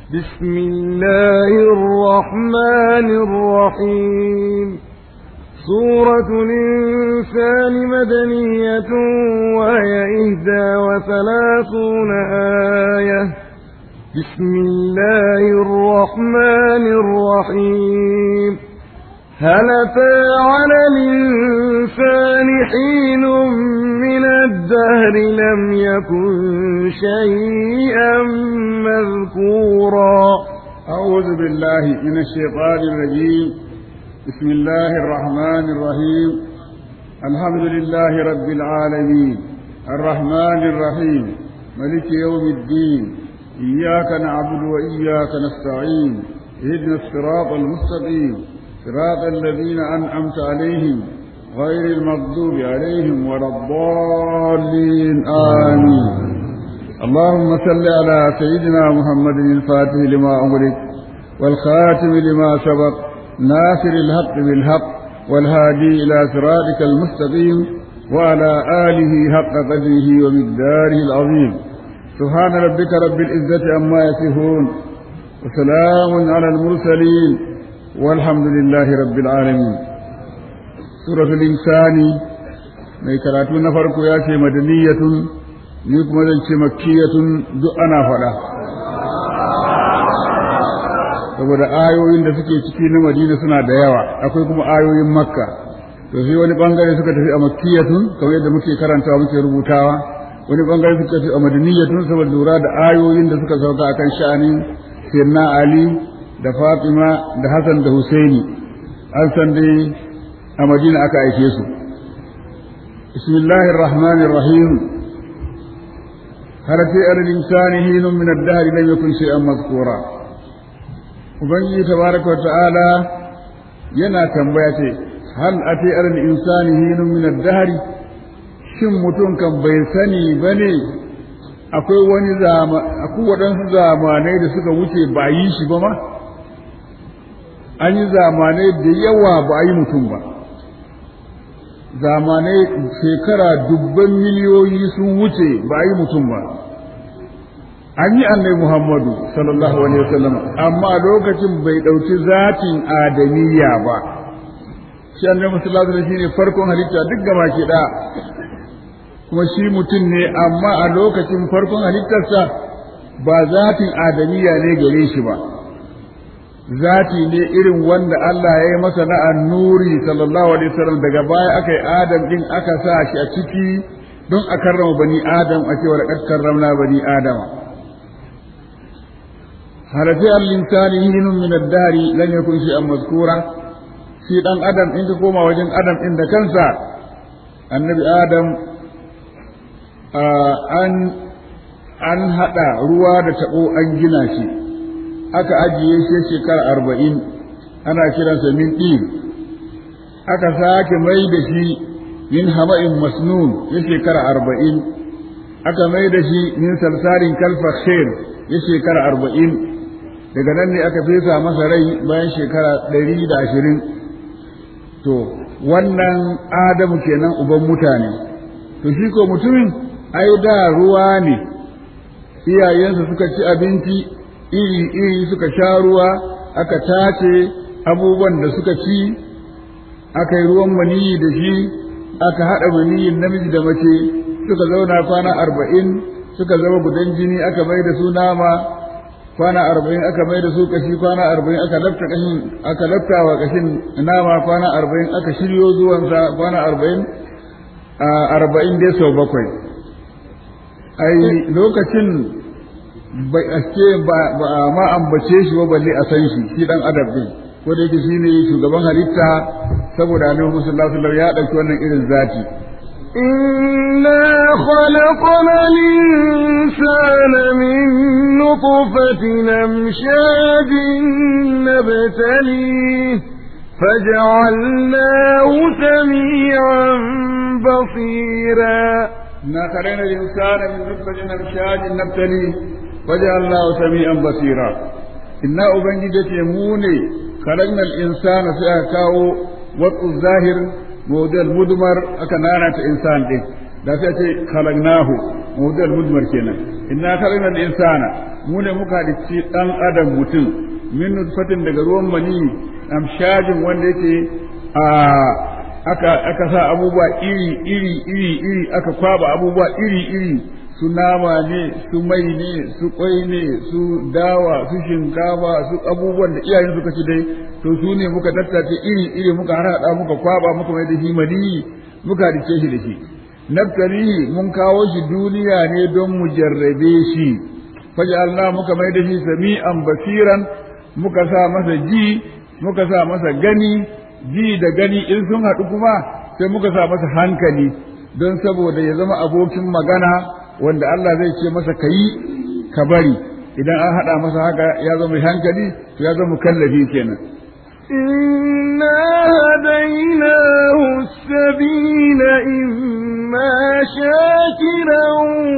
بسم الله الرحمن الرحيم سورة الإنسان مدنية وهي إهدى وثلاثون آية بسم الله الرحمن الرحيم هل أتى على الإنسان حين من الدهر لم يكن شيئا مذكورا أعوذ بالله من الشيطان الرجيم بسم الله الرحمن الرحيم الحمد لله رب العالمين الرحمن الرحيم ملك يوم الدين إياك نعبد وإياك نستعين اهدنا الصراط المستقيم صراط الذين أنعمت عليهم غير المغضوب عليهم ولا الضالين آمين اللهم صل على سيدنا محمد الفاتح لما أغلق والخاتم لما سبق ناصر الحق بالحق والهادي إلى صراطك المستقيم وعلى آله حق قدره ومقداره العظيم سبحان ربك رب العزة عما يصفون وسلام على المرسلين والحمد لله رب العالمين سورة الإنسان mai karatu na farko ya ce madaniyatun ni kuma zan ce makkiyatun duk ana faɗa saboda ayoyin da suke ciki na madina suna da yawa akwai kuma ayoyin makka to sai wani bangare suka tafi a makkiyatun kamar yadda muke karantawa muke rubutawa wani bangare suka tafi a madaniyatun saboda lura da ayoyin da suka sauka akan sha'anin sayyidina ali da fatima da hasan da husaini an san dai a madina aka aike su bismillahir rahmanir rahim هل في أرض الإنسان حين من الدهر لم يكن شيئا مذكورا ubangiji tabaraka wata'ala yana tambaya ce hal ati al insani hinun min ad-dahr shin mutum kan bai sani bane akwai wani zama akwai waɗansu zamanai da suka wuce ba yi shi ba ma an yi zamanai da yawa ba a yi mutum ba zamanai shekara dubban miliyoyi sun wuce ba a yi mutum ba an yi annai Muhammadu sallallahu alaihi wasallam amma lokacin bai ɗauki zatin adamiyya ba shi annabi sallallahu alaihi shine farkon halitta duk gaba ke da kuma shi mutum ne amma a lokacin farkon halittarsa ba zatin adamiyya ne gare shi ba zati ne irin wanda Allah ya yi masa na annuri sallallahu alaihi wasallam daga baya aka yi adam din aka sa shi a ciki don a karrama bani adam a cewa da karramna bani adama هل في الإنسان حين من الدهر لم يكن شيئا مذكورا في دان آدم إن كوما وجن آدم إن كنسا النبي آدم أن an haɗa ruwa da taɓo an gina shi aka ajiye shi shekara arba'in ana kiransa min ɗin aka sake mai da shi min hama'in masnun ya shekara arba'in aka mai da shi min salsarin kalfa khair ya shekara arba'in daga nan ne aka fesa masa rai bayan shekara ɗari da ashirin to wannan adamu kenan uban mutane to shi ko mutumin ai da ruwa ne iyayensa suka ci abinci iri-iri suka sha ruwa aka tace abubuwan da suka ci aka yi ruwan maniyi da shi aka haɗa maniyin namiji da mace suka zauna kwana arba'in suka zama gudan jini aka mai da su nama kwana arba'in aka mai da su kashi kwana arba'in aka lafta kashin aka lafta wa kashin nama kwana arba'in aka shiryo zuwansa kwana arba'in a arba'in dai sau bakwai ai lokacin bai ake ba ma ambace shi ba balle a san shi shi dan adab din ko da yake shine shugaban halitta saboda Annabi sallallahu alaihi wasallam ya dauki wannan irin zati إنا خلقنا الإنسان من نطفة أمشاج نبتليه فجعلناه سميعا بصيرا إنا خلقنا الإنسان من نطفة أمشاج نبتليه وجعلناه سميعا بصيرا إنا أبنجدت يموني خلقنا الإنسان سيأكاو وقت الظاهر موضع المدمر أكنانا إنسان دي da sai ce khalaqnahu mawdal mudmar kenan inna khalaqna al-insana mu ne muka halicci dan adam mutum min nutfatin daga ruwan mani amshajin wanda yake a aka aka sa abubuwa iri iri iri iri aka kwaba abubuwa iri iri su nama ne su mai ne su kwai ne su dawa su shinkafa su abubuwan da iyayen suka ci dai to su ne muka tattace iri iri muka harhaɗa muka kwaba muka mai da shi mani muka rike shi da shi naftalihi mun kawo shi duniya ne don mu jarrabe shi Allah muka mai da shi sami'an basiran muka sa masa ji muka sa masa gani ji da gani in sun haɗu kuma sai muka sa masa hankali don saboda ya zama abokin magana wanda Allah zai ce masa ka yi ka bari idan an haɗa masa haka ya zama mai hankali to ya zama kallafi kenan إنا هديناه السبيل إما شاكرا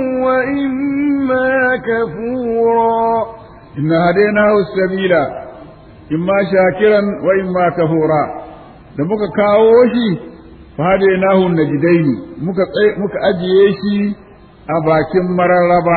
وإما كفورا إنا هديناه السبيل إما شاكرا وإما كفورا da muka kawo shi fa hadainahu najdaini muka muka ajiye shi a bakin mararraba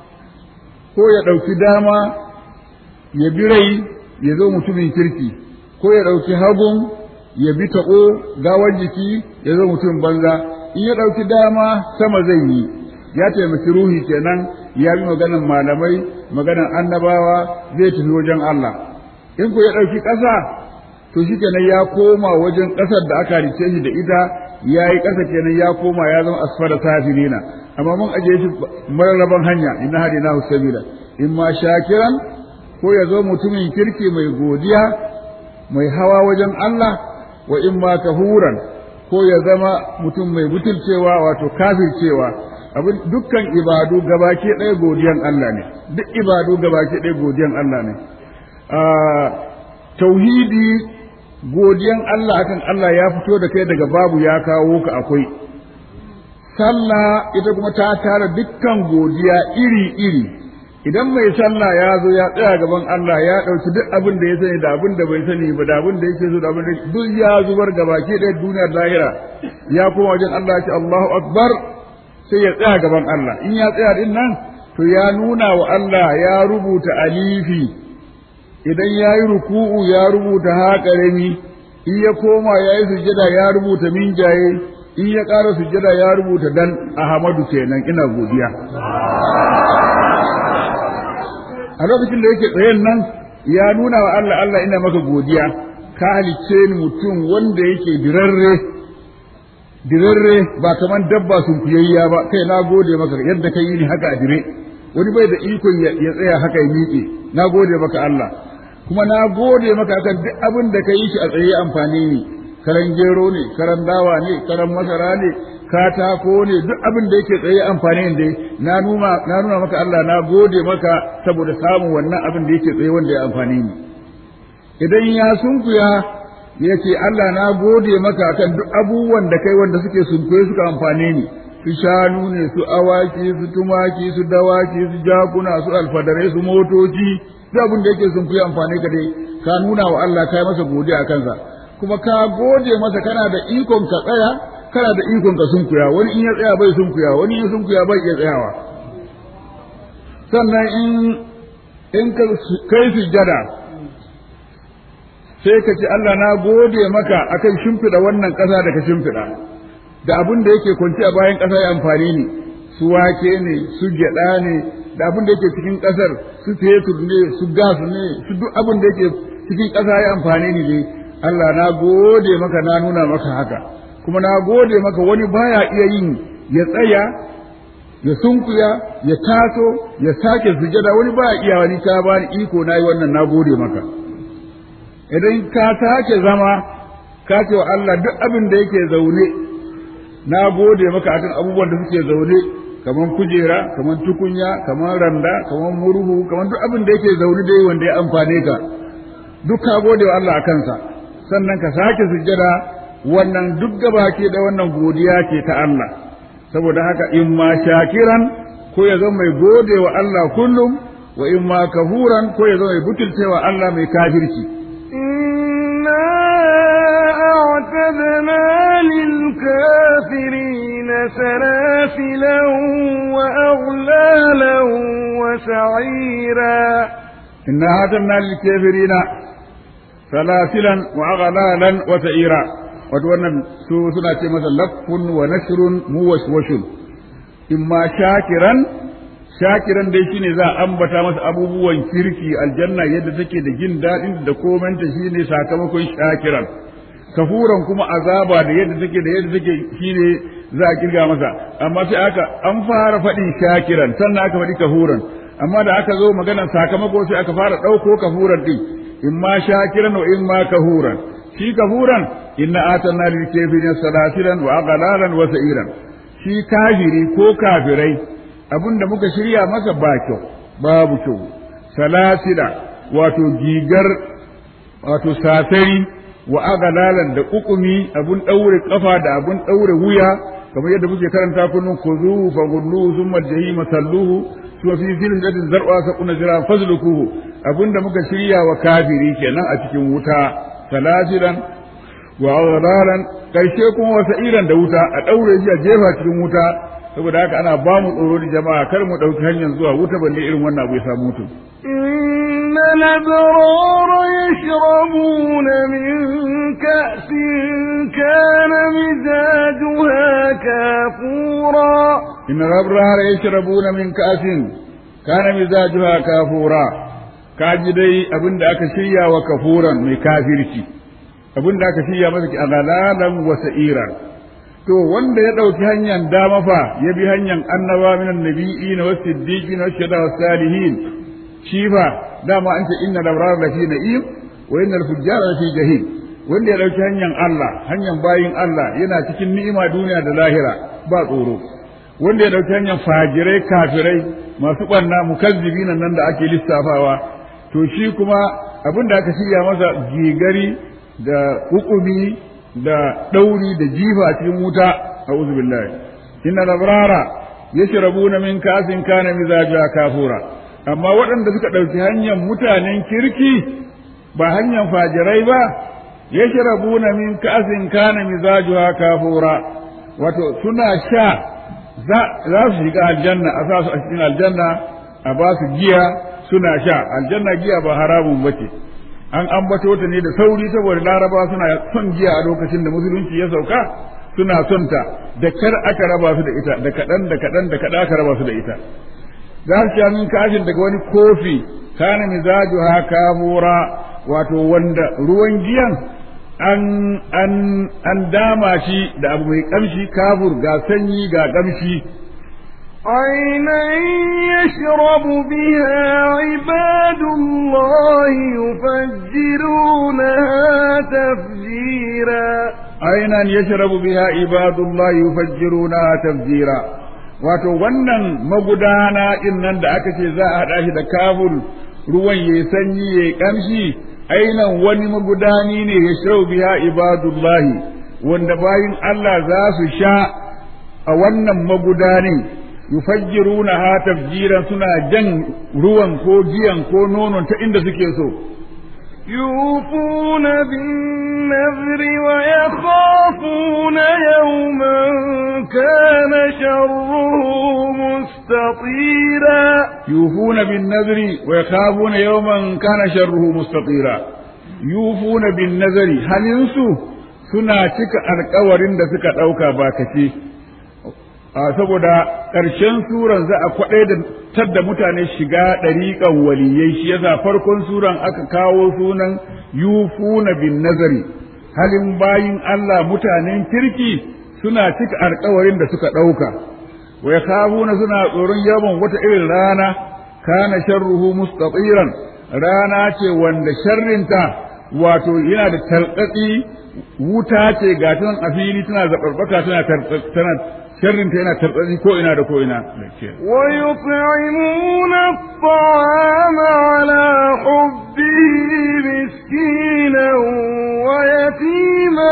ko ya ɗauki dama ya bi rai ya zo mutumin kirki ko ya ɗauki hagun ya bi taɓo gawar jiki ya zo mutum banza in ya ɗauki dama sama zai yi ya taimaki ruhi kenan ya bi maganan malamai maganan annabawa zai tafi wajen Allah in ku ya ɗauki ƙasa to shi kenan ya koma wajen ƙasar da aka rice shi da ita ya yi ƙasa kenan ya koma ya zama asfara safilina amma mun ajiye shi mararraban hanya inna hadinahu sabila in ma shakiran ko ya zo mutumin kirki mai godiya mai hawa wajen Allah wa in ma kahuran ko ya zama mutum mai butulcewa wato kafircewa abin dukkan ibadu gabaki ɗaya godiyan Allah ne duk ibadu gabaki ɗaya godiyan Allah ne tauhidi godiyan Allah akan Allah ya fito da kai daga babu ya kawo ka akwai sallah ita kuma ta tara dukkan godiya iri-iri idan mai sallah ya zo ya tsaya gaban Allah ya ɗauki duk abin da ya sani da abin da bai sani ba da abin da yake so da abin da duk ya zubar ga baki ɗaya duniyar lahira ya koma wajen Allah ya ce Allahu akbar sai ya tsaya gaban Allah in ya tsaya din nan to ya nuna wa Allah ya rubuta alifi idan ya yi ruku'u ya rubuta haƙarami in ya koma ya yi sujjada ya rubuta minjaye in ya ƙara sujjada ya rubuta dan Ahmadu kenan ina godiya a lokacin da yake tsayen nan ya nuna wa Allah Allah ina maka godiya ka halicce ni mutum wanda yake dirarre dirarre ba kaman dabba sun kuyayya ba kai na gode maka yadda ka yi ni haka a dire wani bai da ikon ya tsaya haka ya miƙe na gode maka Allah kuma na gode maka akan duk abin da ka yi shi a tsaye amfani ne karan gero ne karan dawa ne karan masara ne katako ne duk abin da yake tsaye amfani ne na nuna na nuna maka Allah na gode maka saboda samun wannan abin da yake tsaye wanda ya amfani ni idan ya sunkuya ya ce Allah na gode maka akan duk abubuwan da kai wanda suke sunkuye suka amfane ni su shanu ne su awaki su tumaki su dawaki su jakuna su alfadarai su motoci duk abin da yake sunkuye amfane ka dai ka nuna wa Allah kai masa godiya kansa kuma ka gode masa kana da ikon ka tsaya kana da ikon ka sunkuya wani in ya tsaya bai sunkuya wani in ya sunkuya bai iya tsayawa sannan in in ka kai sujjada sai ka ce Allah na gode maka akan shimfiɗa wannan ƙasa da ka shimfiɗa da abin da yake kwanci a bayan ƙasa ya amfani ne su wake ne su gyaɗa ne da abin da yake cikin ƙasar su fetur ne su gas ne su duk abin da yake cikin ƙasa ya amfani ne dai Allah na gode maka na nuna maka haka kuma na gode maka wani baya iya yin ya tsaya ya sunkuya ya taso ya sake sujada wani baya iya wani ka bani iko nayi wannan na gode maka idan ka sake zama ka ce wa Allah duk abin da yake zaune na gode maka akan abubuwan da suke zaune kaman kujera kaman tukunya kaman randa kaman murhu kaman duk abin da yake zaune dai wanda ya amfane ka duk ka gode wa Allah akan sa sannan ka sake sujjada wannan duk gaba ke da wannan godiya ce ta Allah saboda haka in ma shakiran ko ya zama mai gode wa Allah kullum wa in ma kafuran ko ya zama mai butulcewa Allah mai kafirci إنا أعتدنا للكافرين سلاسلا وأغلالا وسعيرا إنا أعتدنا للكافرين سلاسلا وأغلالا وسعيرا وتوانا سنة مثلا لف ونشر موشوش إما شاكرا shakiran dai shine za a ambata masa abubuwan kirki aljanna yadda take da jin daɗin da komanta shine sakamakon shakiran kafuran kuma azaba da yadda take da yadda take shine za a kirga masa amma sai aka an fara faɗin shakiran sannan aka faɗi kafuran amma da aka zo maganar sakamako sai aka fara ɗauko kafuran ɗin in ma shakiran wa in ma kafuran shi kafuran inna atanna lil kafirin salasilan wa aghlalan wa sa'iran shi kafiri ko kafirai abinda muka shirya masa ba kyau babu kyau salasila wato gigar wato sasari wa aghlalan da kukumi abun daure kafa da abun daure wuya kamar yadda muke karanta kullun kuzuhu fa gulluhu thumma jahima salluhu to fi silsilatin zar'a sakuna zira fazlukuhu abinda muka shirya wa kafiri kenan a cikin wuta salasilan wa aghlalan karshe kuma wasa iran da wuta a daure shi a jefa cikin wuta saboda haka ana ba mu tsoro da jama'a kar mu dauki hanyar zuwa wuta balle irin wannan abu ya samu mutum إن الأبرار يشربون من كأس كان مزاجها كافورا إن الأبرار يشربون من كأس كان مزاجها كافورا kaji dai abin da aka shirya wa kafuran mai kafirci abin da aka shirya masa a galalan wa sa'iran to wanda ya ɗauki hanyar dama fa ya bi hanyar annaba minan nabi'ina wa siddiqina wa shada wa salihin shi fa dama an ce inna labrar la fi na'im wa innal fujjara la fi jahim wanda ya ɗauki hanyar Allah hanyar bayin Allah yana cikin ni'ima duniya da lahira ba tsoro wanda ya ɗauki hanyar fajirai kafirai masu ɓanna mukazzibina nan da ake lissafawa to shi kuma abin da aka shirya masa gigari da hukumi da ɗauri da jifa a cikin wuta a billahi inna labrara yashrabuna min kasin kana mizaja kafura amma waɗanda suka ɗauki hanyar mutanen kirki ba hanyar fajirai ba yashrabuna min kasin kana mizajuha kafura wato suna sha za su shiga aljanna a sa su a cikin aljanna a ba su giya suna sha aljanna giya ba haramun bace an ambato ta ne da sauri saboda laraba suna son giya a lokacin da musulunci ya sauka suna son ta da kar aka raba su da ita da kaɗan da kaɗan da kaɗan aka raba su da ita za su sha min kashin daga wani kofi kana mizaju ha kafura wato wanda ruwan giyan an an an dama shi da abu mai kamshi kafur ga sanyi ga kamshi عينا يشرب بها عباد الله يفجرونها تفجيرا عينا يشرب بها عباد الله يفجرونها تفجيرا wato wannan magudana din nan da aka ce za a haɗa shi da kabul ruwan ya sanyi ya kamshi ainan wani magudani ne ya shirau biya ibadullahi wanda bayin Allah za su sha a wannan magudanin yufajjiruna ha tafjiran suna jan ruwan ko giyan ko nonon ta inda suke so يوفون بالنذر ويخافون يوما كان شره مستطيرا يوفون بالنذر ويخافون يوما كان شره مستطيرا يوفون بالنذر هل ينسوا suna cika alkawarin da suka ɗauka ba kace saboda ƙarshen suran za a kwaɗe da tadda mutane shiga ɗariƙan waliyai shi yasa farkon suran aka kawo sunan yufuna bin nazari halin bayin Allah mutanen kirki suna cika alkawarin da suka ɗauka wa yakhafuna suna tsoron yawan wata irin rana kana sharruhu mustatiran rana ce wanda sharrinta wato yana da talqatsi wuta ce ga ta a fili tana zaɓarɓaka tana tana sharrin ta yana tartsatsi ko ina da ko ina ويطعمون الطعام على حبه مسكينا ويتيما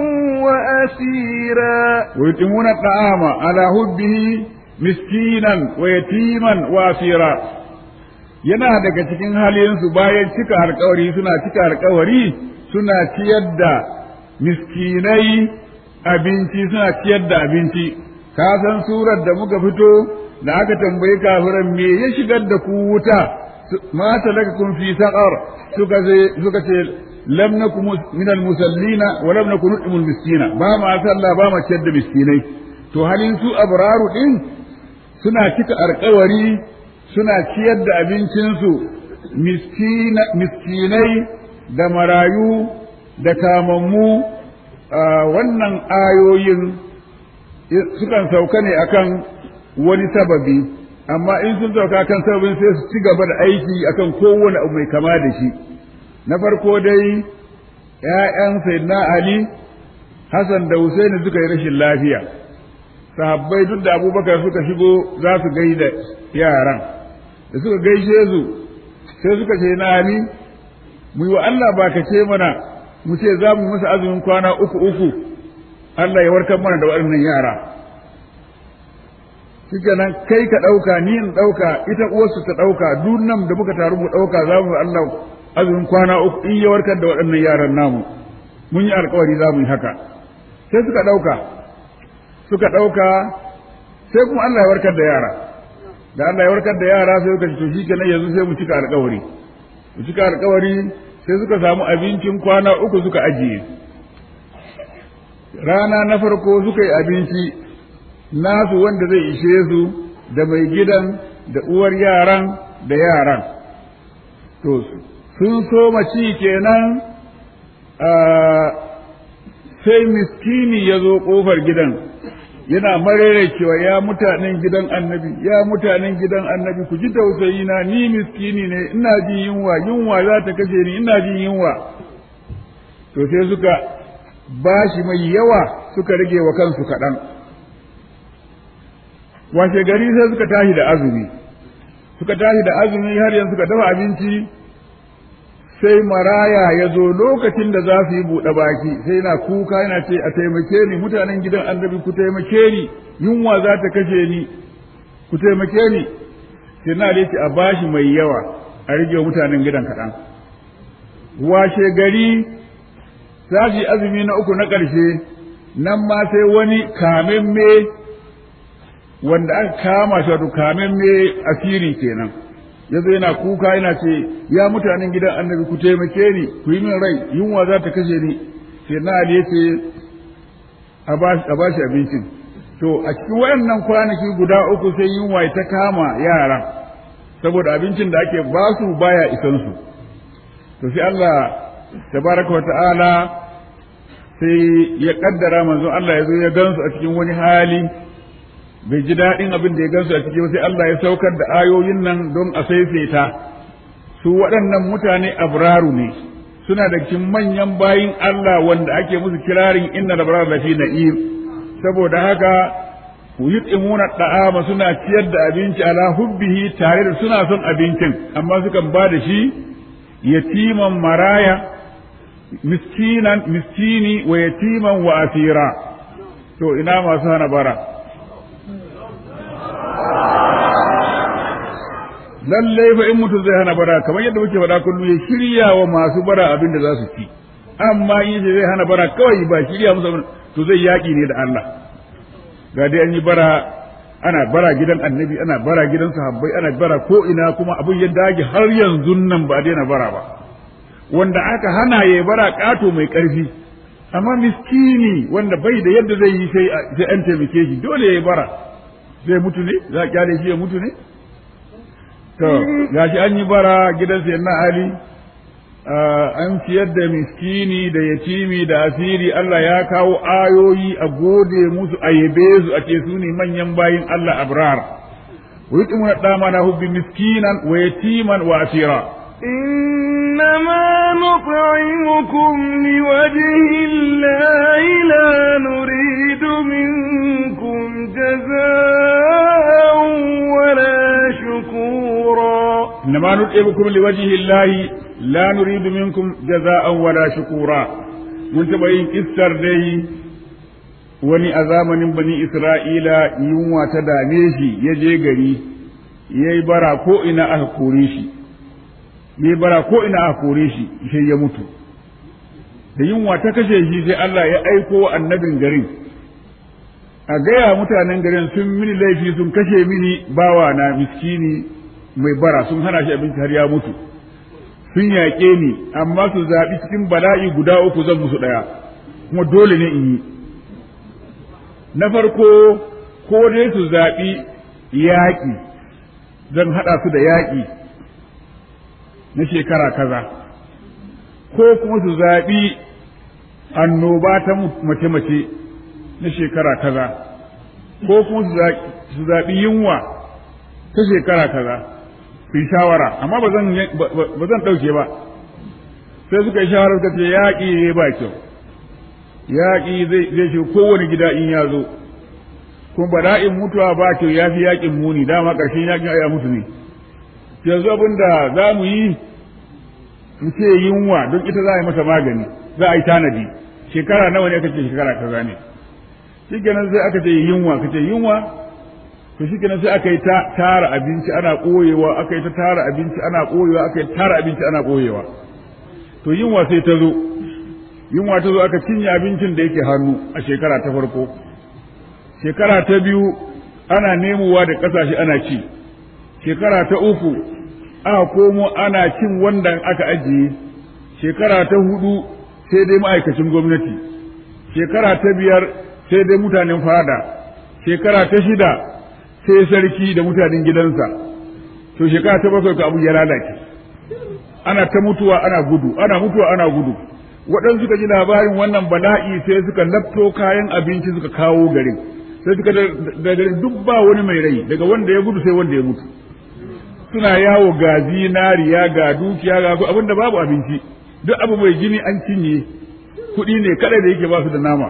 وأسيرا ويطعمون الطعام على حبه مسكينا ويتيما وأسيرا yana daga cikin halinsu bayan cika alkawari suna cika alkawari suna ciyar da miskinai abinci suna ciyar da abinci ka san surar da muka fito da aka tambayi kafiran me ya shigar da ku wuta ma talakakum fi saqar suka ce suka ce lam nakum min al musallina wa lam nakun nut'imul miskina ba ma sallah ba ma ciyar da miskinai to halin su abraru din suna cika alkawari suna ciyar da abincinsu miskinai da marayu da kamammu wannan ayoyin sukan sauka ne akan wani sababi amma in sun sauka kan sababin sai su ci gaba da aiki akan kowane abu mai kama da shi na farko dai ‘ya'yan sayyidina Ali Hassan da Husaini suka yi rashin lafiya sahabbai duk da abubakar suka shigo za su gaida yaran da suka gaishe su sai suka ce na Ali mu yi wa Allah ba ka ce mana mu ce za mu masa azumin kwana uku uku Allah ya warkar mana da waɗannan yara shike nan kai ka ɗauka ni in ɗauka ita uwarsu ta ɗauka duk nan da muka taru mu ɗauka za mu Allah azumin kwana uku in ya warkar da waɗannan yaran namu mun yi alkawari za mu yi haka sai suka ɗauka suka ɗauka sai kuma Allah ya warkar da yara da Allah ya warkar da yara sai suka ce to shikenan yanzu sai mu cika alkawari mu cika alkawari sai suka samu abincin kwana uku suka ajiye rana na farko suka yi abinci nasu wanda zai ishe su da mai gidan da uwar yaran da yaran to sun so ci kenan sai miskini ya zo ƙofar gidan yana marere cewa ya mutanen gidan annabi ya mutanen gidan annabi ku ji tausayi na ni miskini ne ina jin yunwa yunwa za ta kashe ni ina jin yunwa to sai suka bashi mai yawa suka rage wa kansu kaɗan washe gari sai suka tashi da azumi suka tashi da azumi har yanzu suka dafa abinci sai maraya ya zo lokacin da za su yi buɗe baki sai na kuka yana ce a taimake ni mutanen gidan annabi ku taimake ni yunwa za ta kashe ni ku taimake ni sai na da ce a bashi mai yawa a rage mutanen gidan kaɗan washe gari za su yi azumi na uku na ƙarshe nan ma sai wani kamemme wanda aka kama shi wato kamemme asiri kenan ya zo yana kuka yana ce ya mutanen gidan annabi ku taimake ni ku yi min rai yunwa za ta kashe ni sai na ali ya ce a ba shi abincin to a cikin waɗannan kwanaki guda uku sai yunwa ta kama yara saboda abincin da ake ba su baya isan su to sai Allah tabaraka wa ta'ala sai ya kaddara manzon Allah ya zo ya gansu a cikin wani hali bai ji daɗin abin da ya gansu a ciki sai Allah ya saukar da ayoyin nan don a saisaita su waɗannan mutane abraru ne suna da cikin manyan bayin Allah wanda ake musu kirarin inna labrar lafi na'im saboda haka yut'imuna da'ama suna ciyar da abinci ala hubbihi tare da suna son abincin amma sukan ba da shi yatiman maraya miskinan miskini wa yatiman wa asira to ina masu hana bara lallai fa in mutum zai hana bara kamar yadda muke faɗa kullum ya shirya wa masu bara abin da za su ci amma in zai hana bara kawai ba shirya musu to zai yaƙi ne da Allah ga dai an yi bara ana bara gidan annabi ana bara gidan sahabbai ana bara ko ina kuma abin ya dage har yanzu nan ba daina bara ba wanda aka hana ya bara ƙato mai ƙarfi amma miskini wanda bai da yadda zai yi sai an taimake shi dole ya bara zai mutu ne za a kyale shi ya mutu ne to gashi an yi bara gidan sayyidina ali an ciyar da miskini da yatimi da asiri Allah ya kawo ayoyi a gode musu a yabe su a ce su ne manyan bayin Allah abrar wa yutimuna dama na hubbi miskinan wa yatiman wa asira إنما نطعمكم لوجه الله لا نريد منكم جزاء ولا شكورا إنما نطعمكم لوجه الله لا نريد منكم جزاء ولا شكورا mun taɓa yin iskar dai wani a zamanin bani Isra'ila yunwa ta dame shi ya je gari ya yi bara ko ina aka kore shi ya yi bara ko ina aka kore shi sai ya mutu da yunwa ta kashe shi sai Allah ya aiko annabin garin a gaya mutanen garin sun mini laifi sun kashe mini bawa na miskini mai bara sun hana shi abinci har ya mutu sun yaƙe ni amma su zaɓi cikin bala'i guda uku zan musu ɗaya kuma dole ne in yi na farko ko dai su zaɓi yaƙi zan haɗa su da yaƙi na shekara kaza ko kuma su zaɓi annoba ta mace-mace na shekara kaza ko kuma su zaɓi yunwa ta shekara kaza su yi shawara amma ba zan ɗauke ba sai suka yi shawarar suka ce yaƙi ne ba kyau yaƙi zai shi kowane gida in ya zo kuma bala'in mutuwa ba kyau ya fi yaƙin muni dama ƙarshen yaƙin ya mutu ne yanzu abin da za mu yi mu ce yunwa don ita za a yi masa magani za a yi tanadi shekara nawa ne aka ce shekara kaza ne shi kenan sai aka ce yunwa ka ce yunwa to shi kenan sai aka yi ta tara abinci ana ɓoyewa aka yi ta tara abinci ana ɓoyewa aka yi tara abinci ana ɓoyewa to yunwa sai ta zo yunwa ta zo aka cinye abincin da yake hannu a shekara ta farko shekara ta biyu ana nemowa da ƙasashe ana ci shekara ta uku aka komo ana cin wanda aka ajiye shekara ta hudu sai dai ma'aikacin gwamnati shekara ta biyar sai dai mutanen fada shekara ta shida sai sarki da mutanen gidansa to shekara ta bakwai abu ya lalace ana ta mutuwa ana gudu ana mutuwa ana gudu waɗansu suka ji labarin wannan bala'i sai suka lafto kayan abinci suka kawo garin sai suka da garin duk ba wani mai rai daga wanda ya gudu sai wanda ya mutu suna yawo ga zinariya ga dukiya ga abinda babu abinci duk abu mai jini an cinye kuɗi ne kada da yake ba su da nama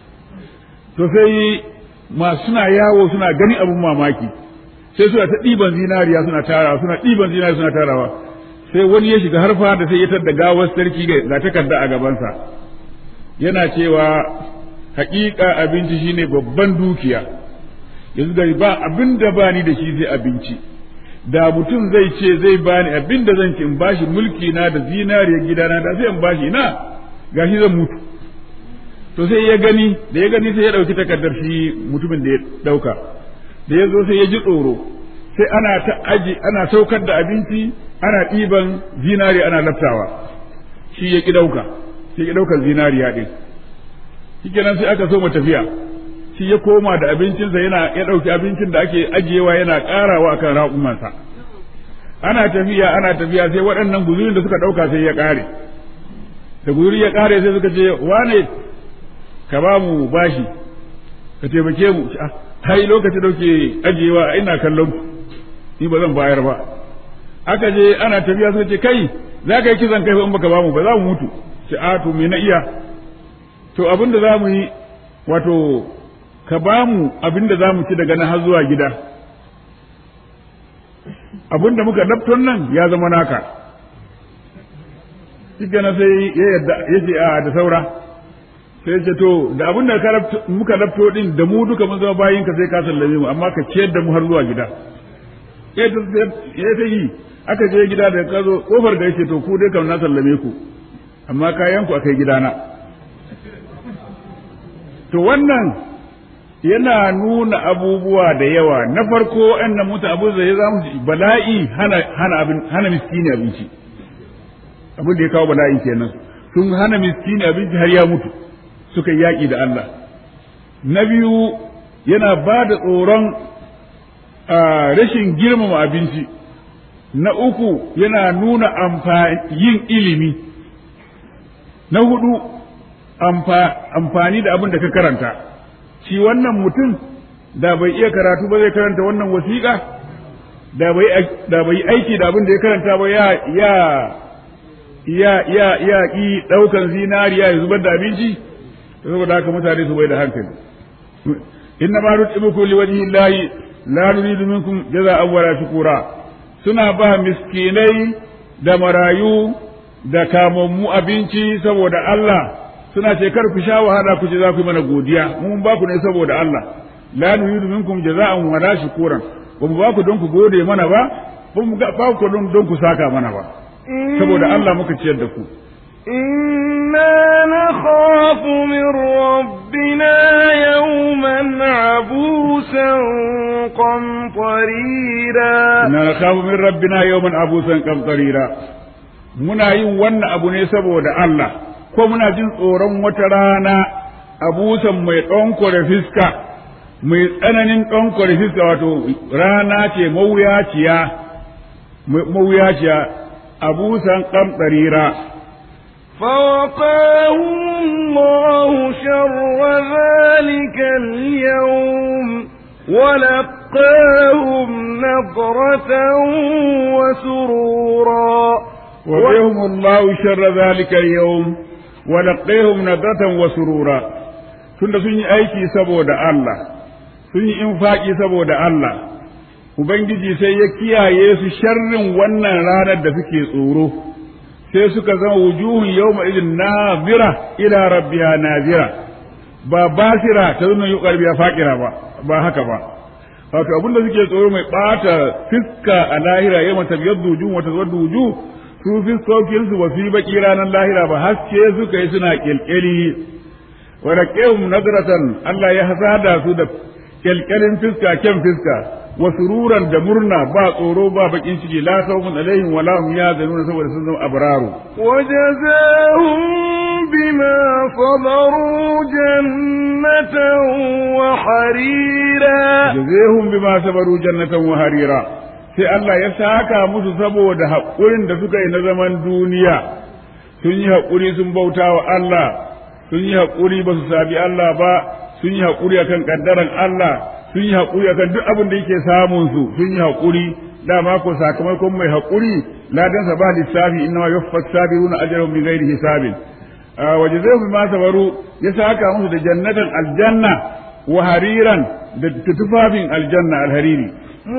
to sai masu suna yawo suna gani abin mamaki sai suna ta ɗiban zinariya suna tarawa suna ɗiban zinariya suna tarawa sai wani ya shiga harfa da sai ya tadda gawar sarki ga takarda a gabansa yana cewa haƙiƙa abinci shine babban dukiya yanzu da ba abin da bani da shi sai abinci da mutum zai ce zai bani abin da zan ci in bashi mulki na da zinariyar gidana da sai in bashi na gashi zan mutu to sai ya gani da ya gani sai ya ɗauki takardar shi mutumin da ya ɗauka da ya zo sai ya ji tsoro sai ana ta aji ana saukar da abinci ana ɗiban zinari ana laftawa shi ya ƙi ɗauka shi ya ƙi ɗaukar zinariya ɗin shi kenan sai aka so mu tafiya shi ya koma da abincinsa yana ya ɗauki abincin da ake ajiyewa yana ƙarawa akan raƙumansa ana tafiya ana tafiya sai waɗannan guzurin da suka ɗauka sai ya ƙare da guzuri ya ƙare sai suka ce wane ka ba mu bashi ka taimake mu hai lokacin da ke ajiyewa ina kallon ku ni ba zan bayar ba aka je ana tafiya suka ce kai za ka yi kisan kai in baka ba mu ba za mu mutu ce a to me na iya to abin da za mu yi wato ka ba mu abin da za mu ci daga nan har zuwa gida abin da muka lafton nan ya zama naka shi na sai ya yadda ya ce a da saura sai ce to da abin da muka lafto din da mu duka mun zama bayin ka sai ka sallame mu amma ka ciyar da mu har zuwa gida ya ta yi aka je gida da ka zo kofar da yake to ku dai kam na sallame ku amma kayan ku akai gidana to wannan yana nuna abubuwa da yawa na farko wannan mutu abu zai za mu bala'i hana hana abin hana miskini abinci abin da ya kawo bala'i kenan sun hana miskini abinci har ya mutu suka yaƙi da Allah na biyu yana ba da tsoron rashin girmama abinci na uku yana nuna yin ilimi na hudu amfani da abin da ka karanta shi wannan mutum da bai iya karatu ba zai karanta wannan wasiƙa da bai aiki da abin da ya karanta ba ya ya ya ya ya ki ɗaukan zinariya ya zubar da abinci saboda haka mutane su bai da hankali inna ma nutimukum liwajhi llahi la nuridu minkum jaza'an wala shukura suna ba miskinai da marayu da kamammu abinci saboda Allah suna ce kar ku sha wahala ku ce za ku yi mana godiya mun ba ku ne saboda Allah la nuridu minkum jaza'an wala shukuran ba mu ba ku don ku gode mana ba ba mu ba ku don ku saka mana ba saboda Allah muka ciyar da ku إنا نخاف من ربنا يوما قمطريرا inna nakhafu min rabbina yawman abusan qamtarira muna yin wannan abu ne saboda Allah ko muna jin tsoron wata rana abusan mai ɗonkore fiska mai tsananin ɗonkore fiska wato rana ce mawuyaciya mawuyaciya abusan qamtarira فوقاهم الله شر ذلك اليوم ولقاهم نضرة وسرورا وقيهم الله شر ذلك اليوم ولقيهم نضرة وسرورا tunda sun yi aiki saboda Allah sun yi infaki saboda Allah Ubangiji sai ya kiyaye su sharrin wannan ranar da suke tsoro sai suka zama wujuhun yawma idin nazira ila rabbiha nazira ba basira ta zama yi biya faƙira ba ba haka ba wato abin da suke tsoro mai ɓata fiska a lahira yau mata biyar duju wata zuwa duju su fiskokin su ba su yi baki ranar lahira ba haske suka yi suna kyalkyali wa raqihum nadratan Allah ya hasada su da kyalkyalin fiska kyan fiska wa sururan da murna ba tsoro ba bakin ciki la khawfun alaihim wa la hum yahzanun saboda sun zama abraru وجزاهم بما صبروا جنة وحريرا jazahum bima sabaru jannatan wa harira sai Allah ya saka musu saboda haƙurin da suka yi na zaman duniya sun yi haƙuri sun bauta wa Allah sun yi haƙuri ba su sabi Allah ba sun yi haƙuri akan kaddaran Allah sun yi haƙuri akan duk abin da yake samun su sun yi haƙuri dama ko sakamakon mai haƙuri ladan sa ba lissafi inna ma yuffas sabiruna ajrahum bi ghairi hisabin wa jazaahum bima sabaru ya saka musu da jannatan aljanna wa hariran da tufafin aljanna alhariri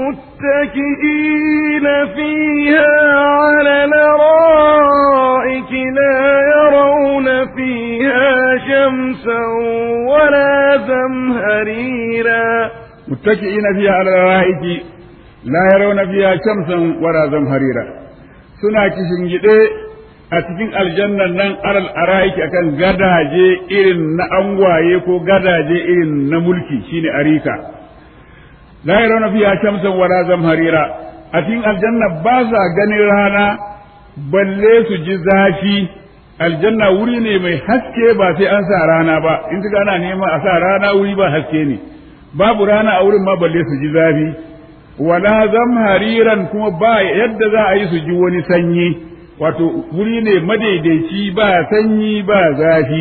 متكئين فيها على الارائك لا يرون فيها شمسا ولا زمهريرا متكئين فيها على الارائك لا يرون فيها شمسا ولا زمهريرا suna kishingide a cikin aljannan nan alal araiki akan gadaje irin na angwaye ko gadaje irin na mulki shine arika la yarawna fiha shamsan wala zamharira a cikin aljanna ba sa ganin rana balle su ji zafi aljanna wuri ne mai haske ba sai an sa rana ba in kaga ana nema a sa rana wuri ba haske ne babu rana a wurin ma balle su ji zafi wala zamhariran kuma ba yadda za a yi su ji wani sanyi wato wuri ne madaidaici ba sanyi ba zafi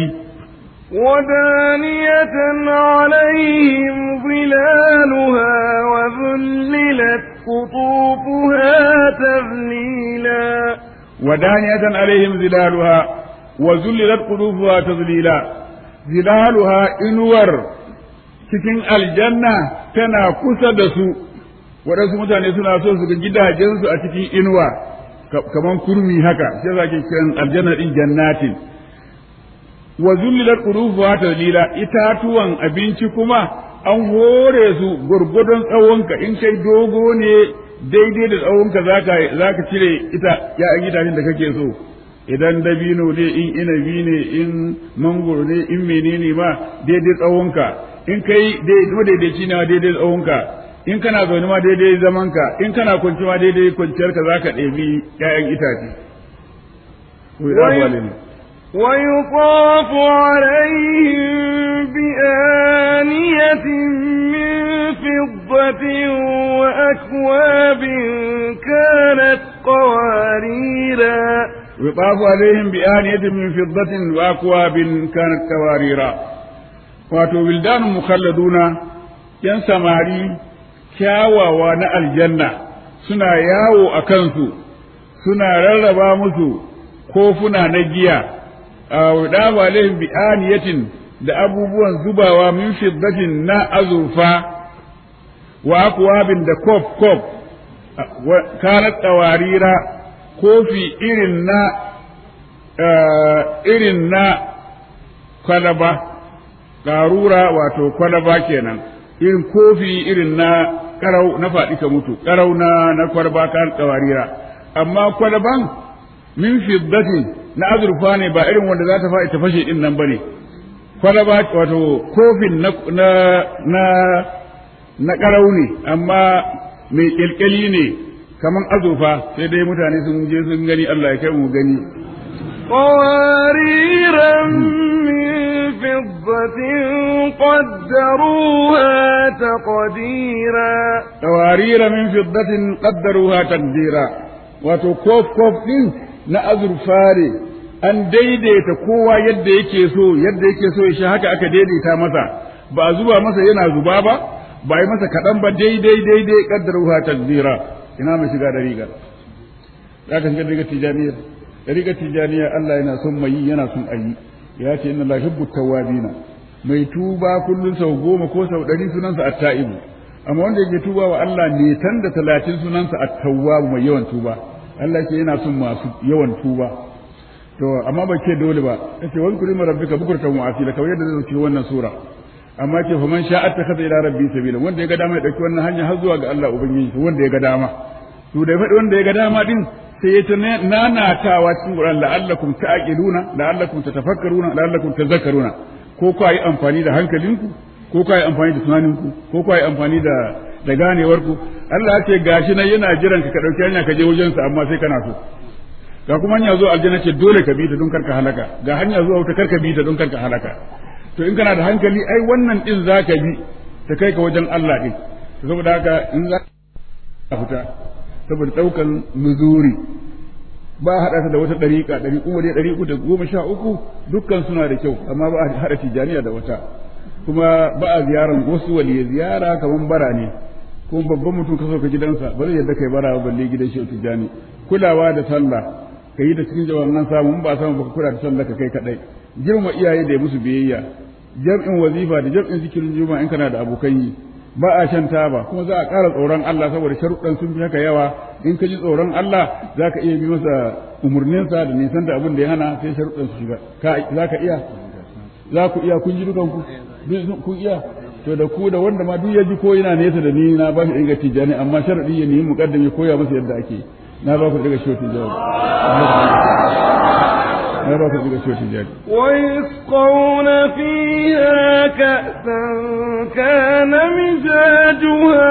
ودانية عليهم ظلالها وذللت قطوفها تذليلا ودانية عليهم ظلالها وذللت قلوبها تذليلا ظلالها انور cikin aljanna tana kusa da su waɗansu mutane suna so su ga gidajensu a cikin inuwa kaman kurmi haka sai za ke kiran aljanna din jannatin wa zullilat qurufuha tadlila itatuwan abinci kuma an hore su gurgudun tsawonka in kai dogo ne daidai da tsawonka zaka zaka cire ita ya gidajen da kake so idan dabino ne in inabi ne in mangoro ne in menene ma daidai tsawonka in kai daidaici ne ma daidai tsawonka in kana zaune ma daidai zamanka in kana kwanci ma daidai kwanciyarka zaka ɗebi ƴaƴan itace ويطاف عليهم بآنية من فضة وأكواب كانت قواريرا يطاف عليهم بآنية من فضة وأكواب كانت قواريرا wato wildanun mukhalladuna yan samari kyawawa na aljanna suna yawo a kansu suna rarraba musu kofuna na giya a wadafa alaihim bi aniyatin da abubuwan zubawa min fiddatin na azurfa wa akwabin da kof kof kanat tawarira kofi irin na irin na kwalaba ƙarura wato kwalaba kenan irin kofi irin na karau na faɗi ka mutu karau na na kwalaba kan tawarira amma kwalaban min fiddatin na azurfa ne ba irin wanda za ta faɗi ta fashe din nan bane kwalaba wato kofin na na na na ƙarau ne amma mai ƙyalƙyali ne kaman azurfa sai dai mutane sun je sun gani Allah ya kai mu gani قوارير من فضة قدروها تقديرا قوارير من فضة قدروها تقديرا wato kof kof din na azurfa ne an daidaita kowa yadda yake so yadda yake so shi haka aka daidaita masa ba a zuba masa yana zuba ba ba yi masa kaɗan ba daidai daidai kaddaruha takdira ina mai shiga da rigar za ka shiga da rigar tijaniyar da rigar tijaniya Allah yana son mai yi yana son ayi ya ce inna la hibbu tawwabina mai tuba kullun sau goma ko sau ɗari sunansa at-ta'ibu amma wanda yake tuba wa Allah ne tan da talatin sunansa at-tawwab mai yawan tuba Allah ke yana son masu yawan tuba to amma ba ke dole ba yace wani kulima rabbika bukurtan wa asila kawai yadda zai cikin wannan sura amma ke faman sha'a takhadha ila rabbi sabila wanda ya ga dama ya dauki wannan hanya har zuwa ga Allah ubangiji wanda ya ga dama to da faɗi wanda ya ga dama din sai ya ta nanatawa cikin Qur'an la'allakum ta'qiluna la'allakum tatafakkaruna la'allakum tadhakkaruna ko ku yi amfani da hankalinku ko ku yi amfani da tunaninku ko ku yi amfani da da ganewarku Allah ya ce gashi nan yana jiran ka ka dauki hanya ka je wajen sa amma sai kana so ga kuma hanya zuwa aljanna ce dole ka bi ta don karka halaka ga hanya zuwa wuta karka bi ta don karka halaka to in kana da hankali ai wannan din zaka bi ta kai ka wajen Allah din saboda haka in za ka fita saboda daukan nuzuri ba a haɗa ta da wata ɗariƙa ɗari kuma dai ɗari da goma sha uku dukkan suna da kyau amma ba a haɗa tijaniya da wata kuma ba a ziyaran wasu waliya ziyara kamar bara ne kuma babban mutum ka sauka gidansa ba zai yadda kai bara ba balle gidan shi tijani kulawa da sallah ka yi da cikin jawaban samu in ba samu baka kula da sallah ka kai kadai girma iyaye da musu biyayya jam'in wazifa da jam'in zikirin juma'a in kana da abokan yi ba a shan taba kuma za a ƙara tsoron Allah saboda sharuɗan sun fi haka yawa in ka ji tsoron Allah za ka iya bi masa umarninsa da nisan da abin da ya hana sai sharuɗan su shiga za ka iya za ku iya kun ji dukan ku kun iya to da ku da wanda ma duk ya ji ko yana nesa da ni na ba shi inga tijani amma sharadi ya nemi muqaddam ya koya masa yadda ake na ba ku daga shotin jawabi na ba ku daga shotin jawabi ويسقون فيها كأسا كان مزاجها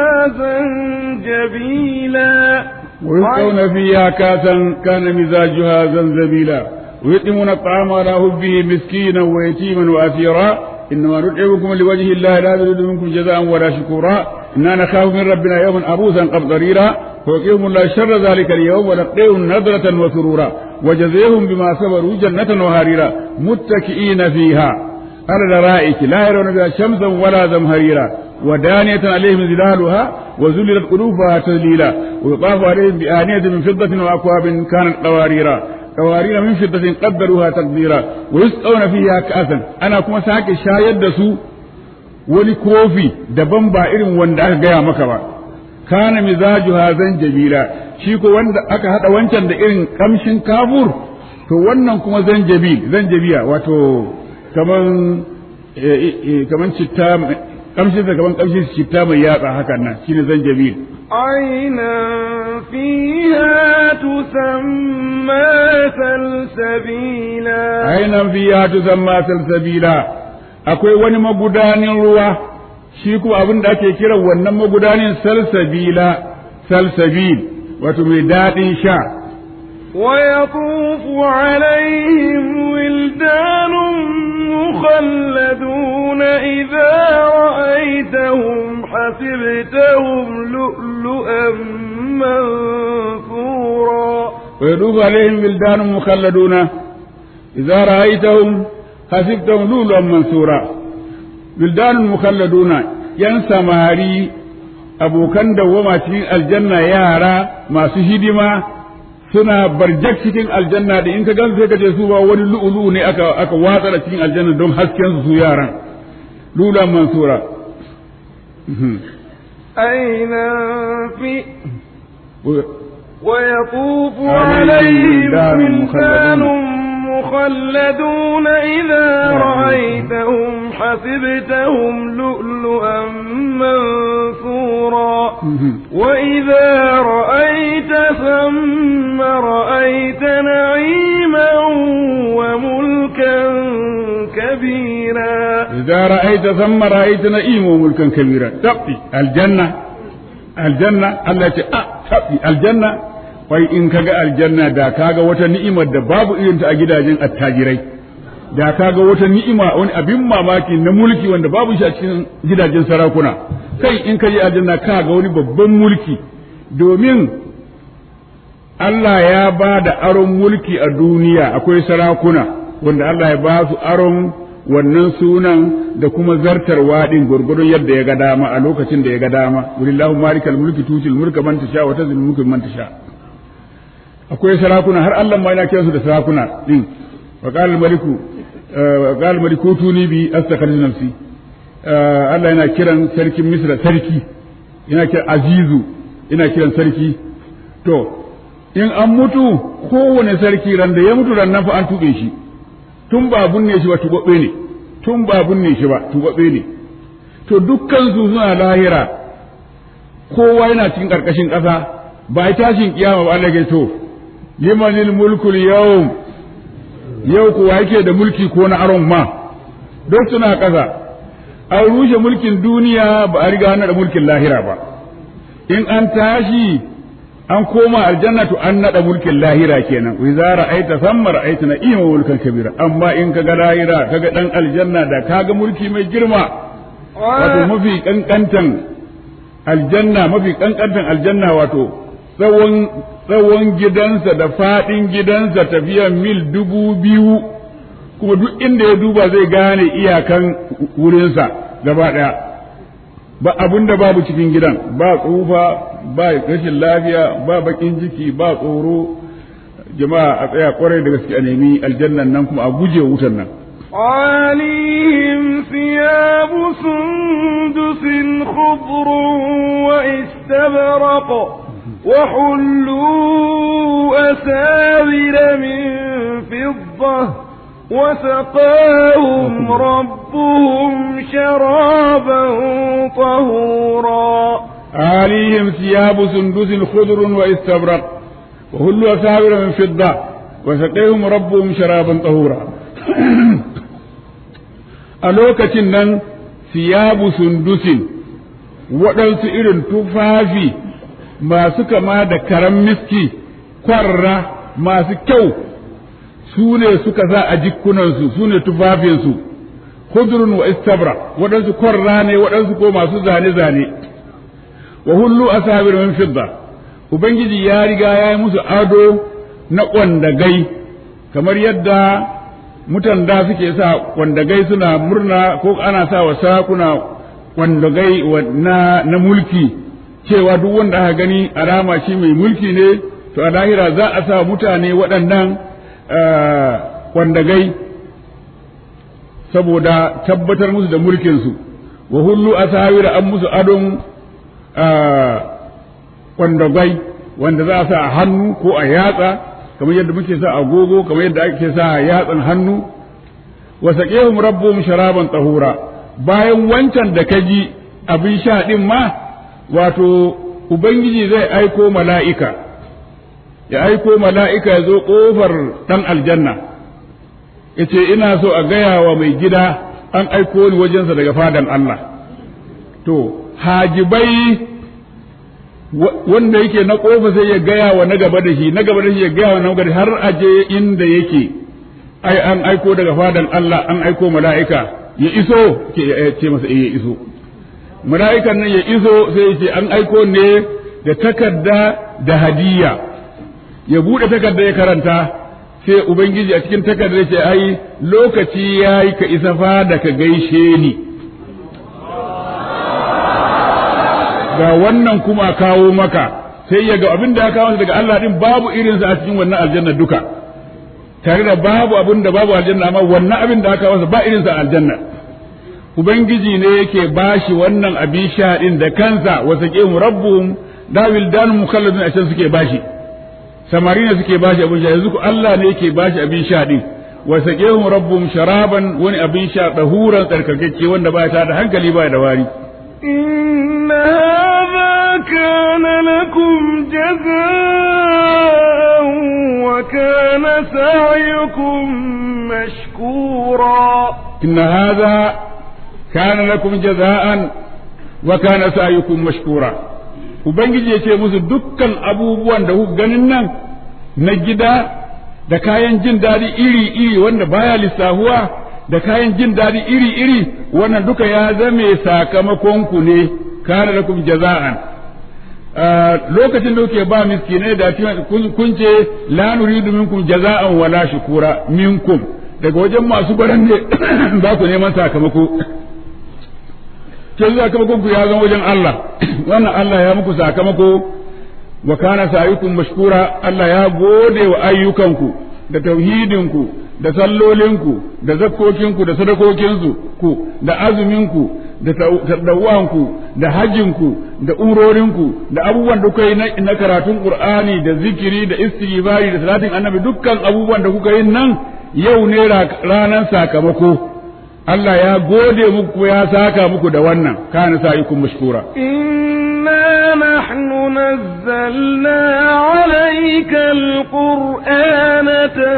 زنجبيلا ويسقون فيها كاسا كان مزاجها زنزبيلا ويطعمون الطعام على حبه مسكينا ويتيما واسيرا انما نطعمكم لوجه الله لا نريد منكم جزاء ولا شكورا انا نخاف من ربنا يوما عبوسا قبضريرا فوقيهم الله شر ذلك اليوم ولقيهم نظرة وسرورا وجزيهم بما صبروا جنة وهريرا متكئين فيها على الارائك لا يرون بها شمسا ولا زمهريرا ودانية عليهم ظلالها وذللت قلوبها تذليلا ويطاف عليهم بآنية من فضة وأكواب كانت قواريرا قوارير من فضة قدروها تقديرا ويسقون فيها كأسا أنا كما ساكي شايد دسو wani kofi daban ba irin wanda aka gaya maka ba kana mizajuha zanjabila shi ko wanda aka hada wancan da irin kamshin kafur to wannan kuma zanjabil zanjabiya wato kaman kaman citta kamshin sa kaman kamshin citta mai yatsa hakan nan shine zanjabil عينا فيها تسمى سلسبيلا ainan fiya tusamma salsabila akwai wani magudanin ruwa shi kuma abin da ake kiran wannan magudanin salsabila salsabil wato mai daɗin sha ويطوف عليهم ولدان مخلدون إذا رأيتهم حسبتهم لؤلؤا منثورا ويطوف عليهم ولدان مخلدون إذا رأيتهم حسبتهم لؤلؤا منثورا ولدان مخلدون yan samari abokan dawwama cikin aljanna yara masu hidima suna barjak cikin aljanna da in ka gan sai ka ce su ba wani lu'ulu ne aka aka watsa da cikin aljanna don hasken su yaran lula mansura أينا في ويطوف عليهم عليهم ولدان ولدان مخلدون إذا رأيتهم حسبتهم لؤلؤا منثورا وإذا رأيت ثم رأيت نعيما وملكا كبيرا idza ra'aita thamma ra'aita na'ima wa mulkan kabira tabbi aljanna aljanna Allah ce a tabbi aljanna wai in kaga aljanna da kaga wata ni'imar da babu irin ta a gidajen attajirai da kaga wata ni'ima wani abin mamaki na mulki wanda babu shi a cikin gidajen sarakuna kai in ka je aljanna kaga wani babban mulki domin Allah ya ba da aron mulki a duniya akwai sarakuna wanda Allah ya ba su aron wannan sunan da kuma zartarwa din gurgurun yadda ya ga dama a lokacin da ya ga dama walillahu malikal mulki tutil mulka man tasha wa tazil mulka man tasha akwai sarakuna har Allah ma yana kiransu da sarakuna din wa qala al maliku wa qala al maliku tuni bi astakhrij nafsi Allah yana kiran sarkin Misra sarki yana kiran azizu yana kiran sarki to in an mutu kowane sarki ran da ya mutu ran nan fa an tuɓe shi tun ba bunne shi ba tubabbe ne tun ba bunne shi ba tubabbe ne to dukkan su suna lahira kowa yana cikin karkashin ƙasa ba ya tashin kiyama ba Allah ke to limanil mulkul yawm yau kuwa yake da mulki ko na aron ma duk suna ƙasa an rushe mulkin duniya ba a riga da mulkin lahira ba in an tashi an koma aljanna to an nada mulkin lahira kenan wa idza ra'aita thamma ra'aita na'ima mulkan kabira amma in kaga lahira kaga dan aljanna da kaga mulki mai girma wato mafi kankantan aljanna mafi kankantan aljanna wato tsawon tsawon gidansa da fadin gidansa tafiyan mil dubu biyu kuma duk inda ya duba zai gane iyakan wurinsa gaba daya ba abun da babu cikin gidan ba tsufa ba rashin lafiya ba bakin jiki ba tsoro jama'a a tsaya kwarai da gaske a nemi aljannan nan kuma a guje wutan nan عليهم ثياب سندس خضر واستبرق وحلوا أساور من فضة وسقاهم ربهم شرابا طهورا عليهم ثياب سندس خضر واستبرق وهلوا أساور من فضة وسقيهم ربهم شرابا طهورا a lokacin nan siyabu sundusin waɗansu irin tufafi masu kama da karan miski kwarra masu kyau su ne suka sa a jikunansu su ne tufafinsu hudurun wa istabra waɗansu kwarra ne waɗansu ko masu zane-zane wa hullu ashabir min fidda ubangiji ya riga ya yi musu ado na ƙwandagai kamar yadda mutan da suke sa ƙwandagai suna murna ko ana sa wa sakuna ƙwandagai na, na mulki cewa duk wanda aka gani alama shi mai mulki ne to a lahira za a sa mutane waɗannan ƙwandagai saboda tabbatar musu da mulkinsu wa hullu asawira an musu adon kwandagai wanda za a sa a hannu ko a yatsa kamar yadda muke sa agogo kamar yadda ake sa a yatsan hannu wa saqihum rabbuhum sharaban tahura bayan wancan da kaji abin sha din ma wato ubangiji zai aiko mala'ika ya aiko mala'ika ya zo kofar dan aljanna yace ina so a gaya wa mai gida an aiko ni wajensa daga fadan Allah to hajibai wanda yake na kofa sai ya gaya wa na gaba da shi na gaba da shi ya gaya wa na gaba da har aje inda yake ai an aiko daga fadan Allah an aiko mala'ika ya iso ke ce masa eh ya iso mala'ikan nan ya iso sai ya ce an aiko ne da takarda da hadiya ya bude takarda ya karanta sai ubangiji a cikin takardar ce ai lokaci yayi ka isa fada ka gaishe ni ga wannan kuma kawo maka sai ya ga abin da ya kawo daga Allah din babu irinsa a cikin wannan aljanna duka tare da babu abin da babu aljanna amma wannan abin da aka kawo ba irinsa a aljanna ubangiji ne yake bashi wannan abin sha din da kansa wa saqihum rabbuhum dawil dan mukalladun a can suke bashi samari ne suke bashi abin sha yanzu Allah ne yake bashi abin sha din wa saqihum rabbuhum sharaban wani abin sha dahuran tsarkakeke wanda ba ta da hankali ba da wari إن هذا كان لكم جزاء وكان سعيكم مشكورا إن هذا kana lakum jaza'an wa kana sa'yukum mashkura ubangiji ya ce musu dukkan abubuwan da kuka ganin nan na gida da kayan jin daɗi iri-iri wanda baya lissahuwa da kayan jin daɗi iri-iri wannan duka ya zame sakamakon ku ne kana lakum jaza'an lokacin da kuke ba miskinai da kun ce la nuridu minkum jaza'an wala shukura minkum daga wajen masu baran ne ba ku neman sakamako ke sakamakon ku ya zama wajen Allah wannan Allah ya muku sakamako wa kana sa'yukum mashkura Allah ya gode wa ayyukanku da tauhidinku da sallolinku da zakkokinku da sadakokinku ku da azuminku da tadawanku da hajjinku da umrorinku da abubuwan da kuka yi na karatun qur'ani da zikiri da istighfari da salatin annabi dukkan abubuwan da kuka yi nan yau ne ranar sakamako Allah ya gode muku ya saka muku da wannan kana sa'ikum mashkura إنا نحن نزلنا عليك القرآن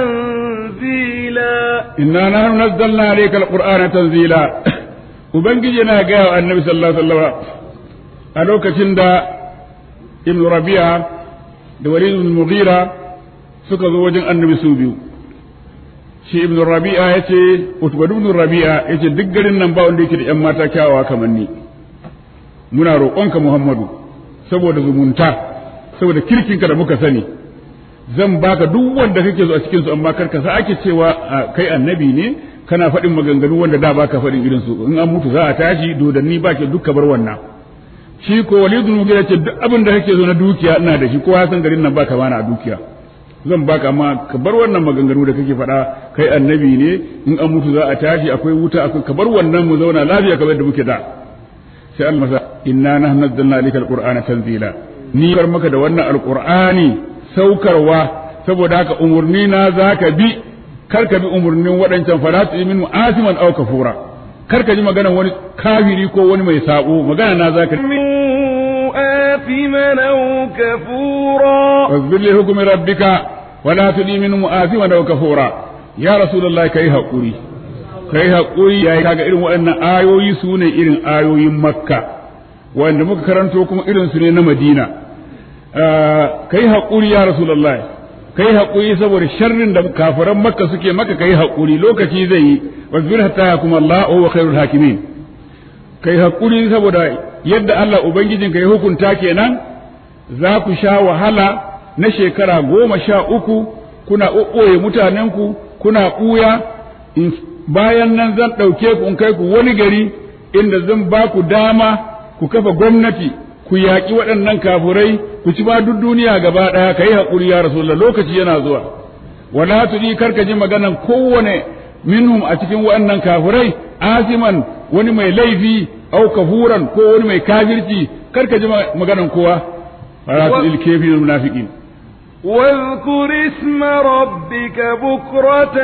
تنزيلا inna nahnu nazzalna alayka alqur'ana tanzila ubangiji na ga wa annabi sallallahu alaihi wasallam a lokacin da ibn rabi'a da walid ibn mughira suka zo wajen annabi su biyu shi ibn rabi'a yace utba ibn rabi'a yace duk garin nan ba wanda yake da yan mata kyawawa kamar ni muna roƙonka muhammadu saboda zumunta saboda kirkinka da muka sani zan baka duk wanda kake zo a cikin su amma karka sa ake cewa kai annabi ne kana faɗin maganganu wanda da baka faɗin irin su in an mutu za a tashi dodanni ba ke duk bar wannan shi ko walidun mugira ce duk abin da kake zo na dukiya ina da shi kowa san garin nan baka bana a dukiya zan baka amma ka bar wannan maganganu da kake faɗa kai annabi ne in an mutu za a tashi akwai wuta akwai ka bar wannan mu zauna lafiya kamar da muke da sai Allah masa inna nahnu nazzalna alayka alqur'ana tanzila ni bar maka da wannan alqur'ani saukarwa saboda haka umurni na zaka bi kar ka bi umurnin waɗancan falatu min asiman aw kafura kar ka ji maganar wani kafiri ko wani mai sabo magana na zaka آثما أو كفورا واصبر لحكم ربك ولا تدي من آثما أو كفورا يا رسول الله كي حقوري kai haƙuri ya kaga irin waɗannan ayoyi su ne irin ayoyin makka wanda muka karanto kuma irin su ne na madina kai haƙuri ya rasulullahi kai haƙuri saboda sharrin da kafiran makka suke maka kai haƙuri lokaci zai yi wasbir hatta kuma Allah wa khairul hakimin kai haƙuri saboda yadda Allah ubangijinka ya hukunta kenan za ku sha wahala na shekara goma sha uku kuna ɓoye mutanenku kuna ɓuya bayan nan zan ɗauke ku in kai ku wani gari inda zan ba ku dama ku kafa gwamnati ku yaƙi waɗannan kafurai ku ci ba duk duniya gaba ɗaya ka yi haƙuri ya rasulullah lokaci yana zuwa wala tuji karka ji maganan kowane minhum a cikin waɗannan kafurai asiman wani mai laifi au kafuran ko wani mai kafirci karka ji maganan kowa fara su ilkefi munafiqin واذكر اسم ربك بكرة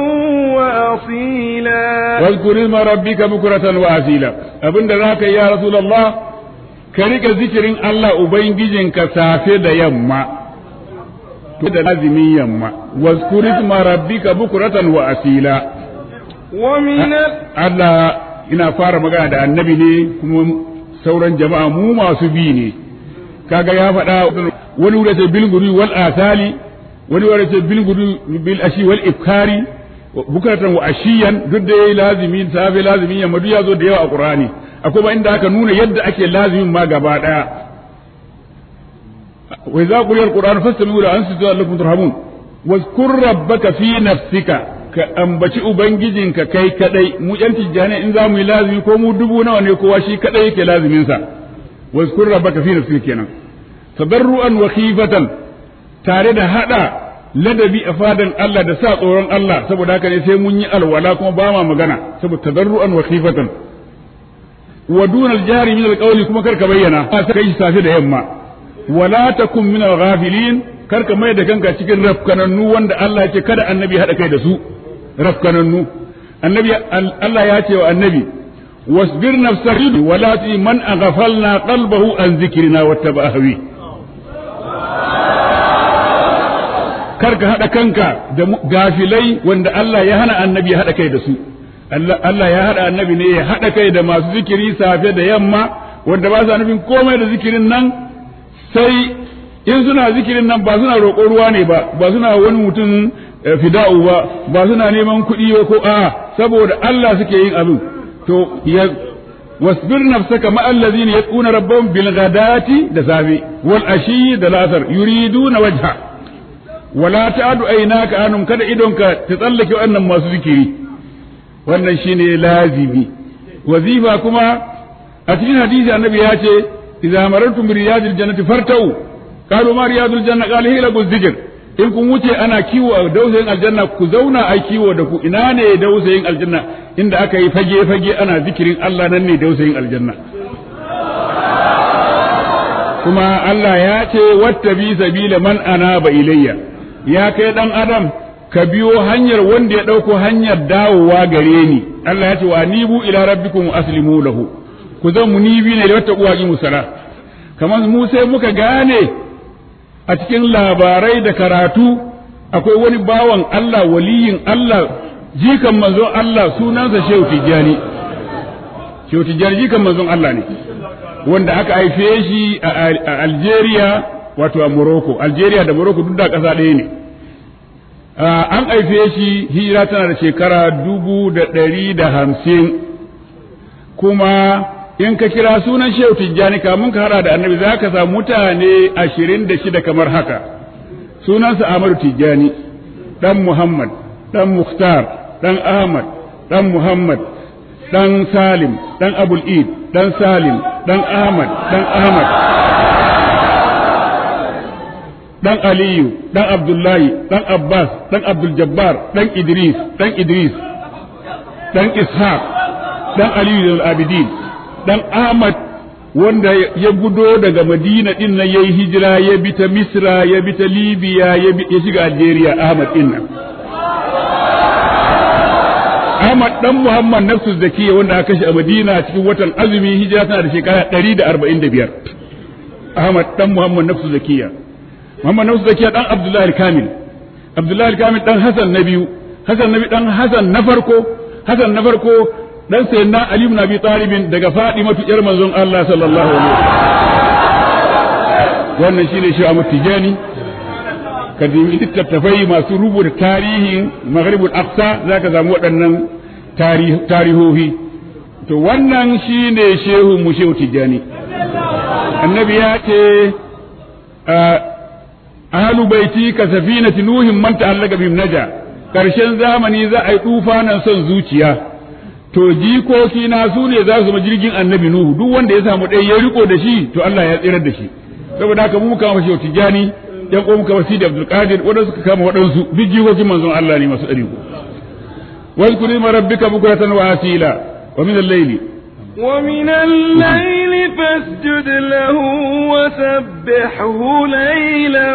وأصيلا واذكر اسم ربك بكرة وأصيلا أبن ذاك يا رسول الله كريك ذكر الله أبين كسافة يما da lazimin yamma wazkur isma rabbika bukratan wa asila wa min Allah ina fara magana da annabi ne kuma sauran jama'a mu masu bi ne kaga ya faɗa wani wuri ce bil guri wal asali wani wuri ce bil guri bil ashi wal ifkari bukratan wa ashiyan duk da yayi lazimi safe lazimin yamma duk ya zo da yawa a qur'ani akwai ba inda aka nuna yadda ake lazimin ma gaba daya wa idza quriya alquran fastami'u la ansitu lakum turhamun wazkur rabbaka fi nafsika ka ambaci ubangijinka kai kadai mu yan tijjani in za mu yi lazimi ko mu dubu nawa ne kowa shi kadai yake lazimin sa wazkur rabbaka fi nafsika kenan tadarruan wa khifatan tare da hada ladabi a fadan Allah da sa tsoron Allah saboda haka ne sai mun yi alwala kuma ba ma magana saboda tadarruan wa khifatan wa dunal jari min alqawli kuma karka bayyana kai safe da yamma wala takun min alghafilin karka mai da kanka cikin rafkanannu wanda Allah ya ce kada annabi hada kai da su rafkanannu annabi Allah ya ce wa annabi wasbir nafsaka wala ti man aghfalna qalbahu an zikrina wattaba hawi karka hada kanka da gafilai wanda Allah ya hana annabi ya hada kai da su Allah ya haɗa annabi ne ya haɗa kai da masu zikiri safe da yamma wanda ba sa nufin komai da zikirin nan sai in suna zikirin nan ba suna roƙo ruwa ne ba ba suna wani mutum fida'u ba ba suna neman kuɗi ba ko a'a saboda Allah suke yin abin to ya wasbir nafsaka ma allazina yaquna rabbahum bil ghadati da safi wal ashi da lasar yuriduna wajha wala ta'du aynaka anum kada idonka ta tsallake wannan masu zikiri wannan shine lazimi wazifa kuma a cikin hadisi annabi ya ce idza marartum bi riyadil jannati fartau qalu ma riyadul janna qala hiya laguz zikr in kun wuce ana kiwo a dausayin aljanna ku zauna a kiwo da ku ina ne dausayin aljanna inda aka yi fage fage ana zikirin Allah nan ne dausayin aljanna kuma Allah ya ce wattabi sabila man anaba ilayya ya kai dan adam ka biyo hanyar wanda ya dauko hanyar dawowa gare ni Allah ya ce wa nibu ila rabbikum aslimu lahu ku zan munibi ne da wata uwaki musala kamar mu sai muka gane a cikin labarai da karatu akwai wani bawan Allah waliyin Allah jikan manzon Allah sunansa Shehu Tijjani Shehu Tijjani jikan manzon Allah ne wanda aka haife shi a Algeria wato a Morocco Algeria da Morocco duk da ƙasa ɗaya ne an haife shi hijira tana da shekara dubu da ɗari da hamsin kuma in ka kira sunan shehu tijjani kamun ka hada da annabi za ka samu mutane ashirin da shida kamar haka sunansa amadu tijjani dan muhammad dan muhtar dan ahmad dan muhammad dan salim dan abul id dan salim dan ahmad dan ahmad dan aliyu dan abdullahi dan abbas dan abdul jabbar dan idris dan idris dan ishaq dan aliyu al-abidin dan Ahmad wanda ya gudo daga Madina din nan yayi hijira ya bi ta Misra ya bi ta Libya ya bi ya shiga Algeria Ahmad din nan Ahmad dan Muhammad nafsu zakiya wanda aka kashe a Madina cikin watan azumi hijira tana da shekara 145 Ahmad dan Muhammad nafsu zakiya Muhammad nafsu zakiya dan Abdullahi al-Kamil Abdullahi al-Kamil dan Hassan na biyu Hassan na biyu dan Hassan na farko Hassan na farko dan sayyidina Ali ibn Abi Talib daga Fatima yar manzon Allah sallallahu alaihi wasallam wannan shine shi Ahmad Tijani kadimi littattafai masu rubuta tarihin Maghribul Aqsa zaka samu waɗannan tarihohi to wannan shine shehu mu shehu Tijani annabi ya ce ahlu baiti ka safinati nuhin man ta'allaka bihim naja karshen zamani za a yi tufanan son zuciya to jikoki na su ne za su zama jirgin annabi nuhu duk wanda ya samu ɗaya ya riko da shi to Allah ya tsirar da shi saboda haka mu muka mashi tijani yan ko muka wasi da Abdul Qadir wanda suka kama waɗansu duk jikokin manzon Allah ne masu ɗari واذكر اسم ربك بكرة وأصيلا ومن الليل ومن الليل فاسجد له وسبحه ليلا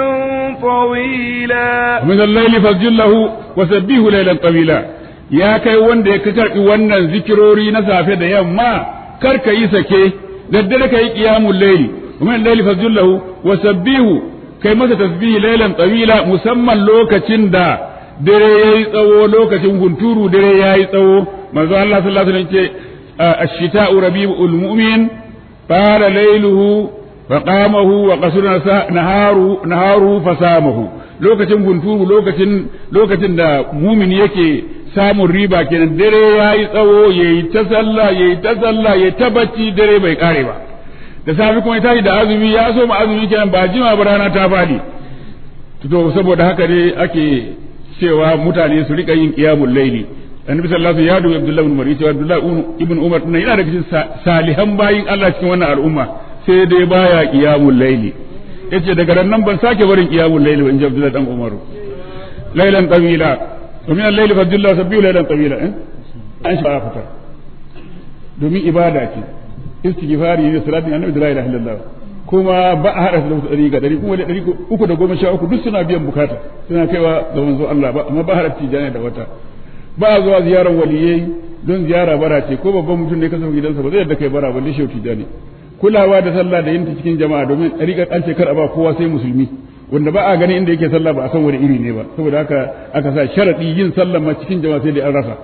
طويلا ومن الليل فاسجد له وسبحه ليلا طويلا ya kai wanda ya karɓi wannan zikirori na safe da yamma kar ka yi sake daddare ka yi qiyamul layli kuma layli fazillahu wa sabbihu kai masa tasbihi laylan tawila musamman lokacin da dare yayi tsawo lokacin hunturu dare yayi tsawo manzo Allah sallallahu alaihi wasallam ce ash-shita'u rabiul mu'min qala layluhu فقامه وقصر نهاره نهاره فسامه lokacin hunturu lokacin lokacin da mumin yake samun riba kenan dare ya yi tsawo ya yi ta sallah ya yi ta sallah ya ta bacci dare bai kare ba da safi kuma ya tashi da azumi ya so ma azumi kenan ba jima ba rana ta fadi to saboda haka ne ake cewa mutane su rika yin qiyamul layli annabi sallallahu alaihi wasallam ya dubi abdullahi ibn umar yace abdullahi ibn umar nan yana daga cikin salihan bayin Allah cikin wannan al'umma sai dai baya qiyamul layli yace daga nan ban sake barin qiyamul layli ba in ji abdullahi dan umar laylan tawila ومن الليل فجل الله سبيه ليلا طويلا an shi ba fitar domin ibada ce istighfari ne salatin annabi da la ilaha illallah kuma ba a hada da dari ga dari kuma da dari uku da goma sha uku duk suna biyan bukata suna kaiwa ga manzo Allah ba amma ba hada tijani da wata ba a zuwa ziyarar waliyai don ziyara bara ce ko babban mutum ne ka sauka gidansa ba zai yadda kai bara balle shi tijani kulawa da sallah da yin ta cikin jama'a domin ɗariƙar an ce kar a ba kowa sai musulmi wanda ba a gani inda yake sallah ba a san wani iri ne ba saboda haka aka sa sharadi yin sallah ma cikin jama'a sai dai an rasa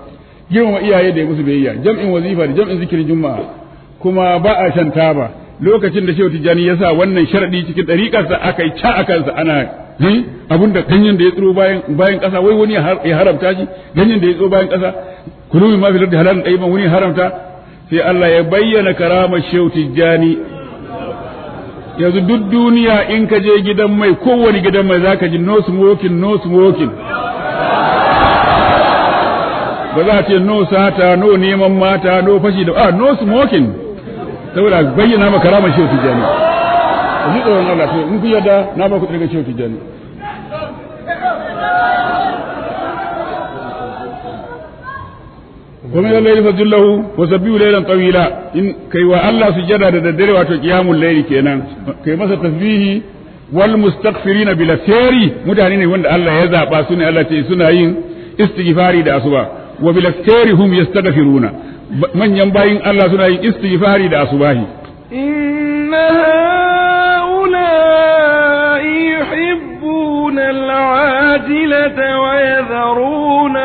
girmama iyaye da ya musu biyayya jam'in wazifa da jam'in zikirin juma'a kuma ba a shan taba lokacin da shehu tijjani ya sa wannan sharadi cikin ɗariƙarsa aka yi ca a kansa ana abun da ganyen da ya tsiro bayan bayan ƙasa wai wani ya haramta shi ganyen da ya tsiro bayan ƙasa kulu min ma fi lardi halalun ɗayyiban wani haramta sai Allah ya bayyana karamar shehu tijjani yanzu duk duniya in ka je gidan mai kowane gidan mai zaka ji no smoking no smoking ba za a ce no sata no neman mata no fashi da a no smoking saboda bayyana maka ramar shehu tijjani a ji tsoron Allah to in ku yadda na ba ku daga shehu tijjani ومن الليل فجله وسبيه ليلا طويلا إن كي الله سجد ددري واتو قيام الليل كينا كي مسا تسبيه والمستغفرين بلا سيري متانين وند الله يزابا سنة الله تي سنة ين استغفاري دا أسبا وبلا سيري هم يستغفرون من ينباين الله سنة ين استغفاري دا أسباهي إن هؤلاء يحبون العاجلة ويذرون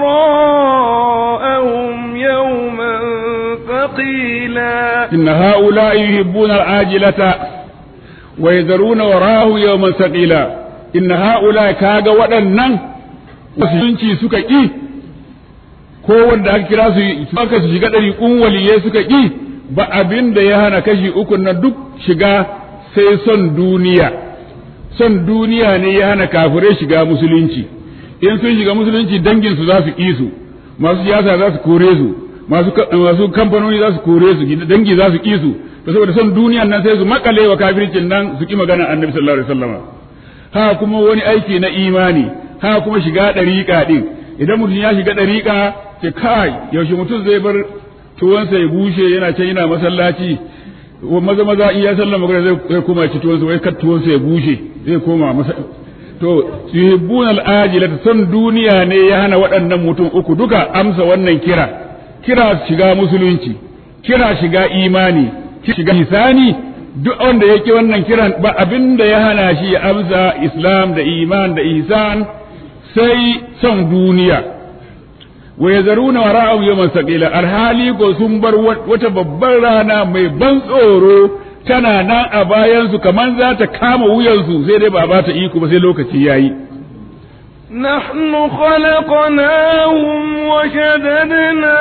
وراءهم يوما ثقيلا إن هؤلاء يحبون العاجلة ويذرون وراه يوما ثقيلا إن هؤلاء كاغا waɗannan musulunci suka ƙi ko wanda aka kira su aka su shiga ɗari waliyai suka ƙi ba abin da ya hana kashi uku na duk shiga sai son duniya son duniya ne ya hana kafirai shiga musulunci in sun shiga musulunci dangin su za su ƙi su masu siyasa za su kore su masu masu kamfanoni za su kore su dangi za su ƙi su to saboda son duniyan nan sai su makale wa kafircin nan su ƙi magana annabi sallallahu alaihi wasallam ha kuma wani aiki na imani ha kuma shiga ɗariƙa ɗin idan mutum ya shiga ɗariƙa ce kai yaushe mutum zai bar tuwansa ya bushe yana can yana masallaci maza maza in ya sallama magana zai koma ci tuwansa wai kar tuwansa ya bushe zai koma masa to yuhibbun al-ajila son duniya ne ya hana waɗannan mutum uku duka amsa wannan kira kira shiga musulunci kira shiga imani shiga hisani duk wanda yake wannan kiran ba abin da ya hana shi ya amsa islam da iman da ihsan sai son duniya wa yazaruna wara'ahum yawman saqila alhali ko sun bar wata babbar rana mai ban tsoro tana nan a bayansu kamar za ta kama wuyansu sai dai ba ba ta iko ba sai lokaci yayi نحن خلقناهم وشددنا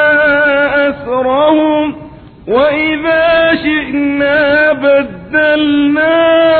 أسرهم وإذا شئنا بدلنا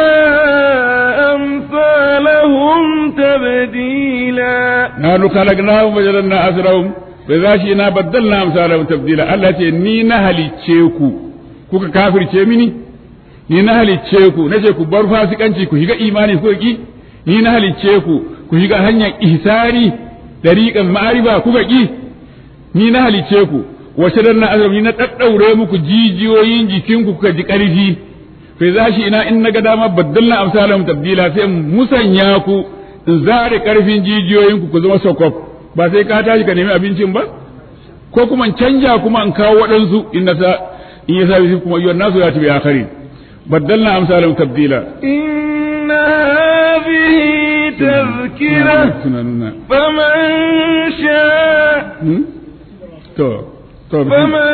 أمثالهم تبديلا نحن خلقناهم وجعلنا أسرهم فإذا شئنا بدلنا أمثالهم تبديلا الله ce ni na halicce ku kuka kafirce mini ni na halicce ku nace ku bar fasikanci ku shiga imani ku ki ni na halicce ku ku shiga hanyar ihsani dariqan ma'arifa kuka ki ni na halicce ku wace dan na azab ni na daddaure muku jijiyoyin jikinku kuka ji karfi fa za shi ina in naga dama baddalna amsalam tabdila sai musanya ku in zare karfin jijiyoyin ku ku zama sokof ba sai ka tashi ka nemi abincin ba ko kuma in canja kuma in kawo waɗansu in na sa in ya sa kuma yawan nasu ya tabi akharin baddalna amsalam tabdila إن هذه تذكرة فمن شاء to to فمن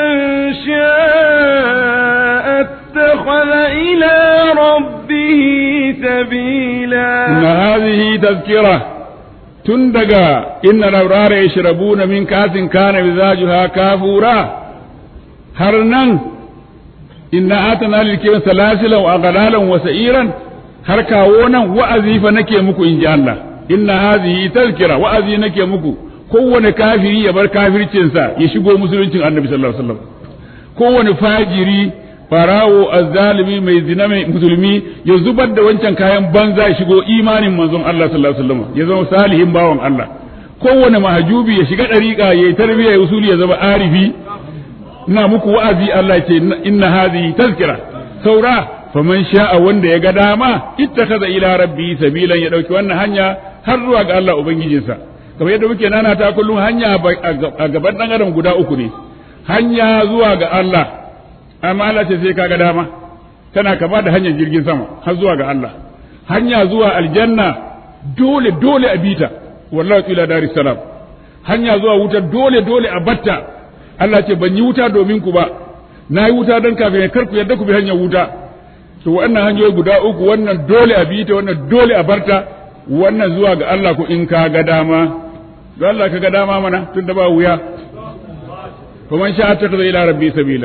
شاء اتخذ إلى ربه سبيلا إن هذه تذكرة تندقى إن الأبرار يشربون من كاس كان مزاجها كافورا هرنا إن آتنا للكبر سلاسلا وأغلالا وسئيرا har kawo nan wa'azi fa nake muku in ji Allah inna hazihi tazkira wa'azi nake muku kowane kafiri ya bar kafircinsa ya shigo musuluncin annabi sallallahu alaihi wasallam kowane fajiri farawo azzalimi mai zina mai musulmi ya zubar da wancan kayan banza ya shigo imanin manzon Allah sallallahu alaihi wasallam ya zama salihin bawan Allah kowane mahajubi ya shiga dariƙa ya yi tarbiyya ya usuli ya zama arifi ina muku wa'azi Allah ya ce inna hazihi tazkira saura faman sha'a wanda ya ga dama ittakaza ila rabbi sabilan ya dauki wannan hanya har zuwa ga Allah ubangijinsa kamar yadda muke nana ta kullum hanya a gaban dan adam guda uku ne hanya zuwa ga Allah amma Allah ce sai kaga dama tana kama da hanyar jirgin sama har zuwa ga Allah hanya zuwa aljanna dole dole a bita wallahi ila daris salam hanya zuwa wuta dole dole a batta Allah ce ban yi wuta domin ku ba na yi wuta don kafin kar ku yarda ku bi hanyar wuta to wannan hanyoyi guda uku wannan dole a bi ta wannan dole a barta wannan zuwa ga Allah ku in ka ga dama don Allah ka ga dama mana tun da ba wuya fa man sha'a ta ila rabbi sabila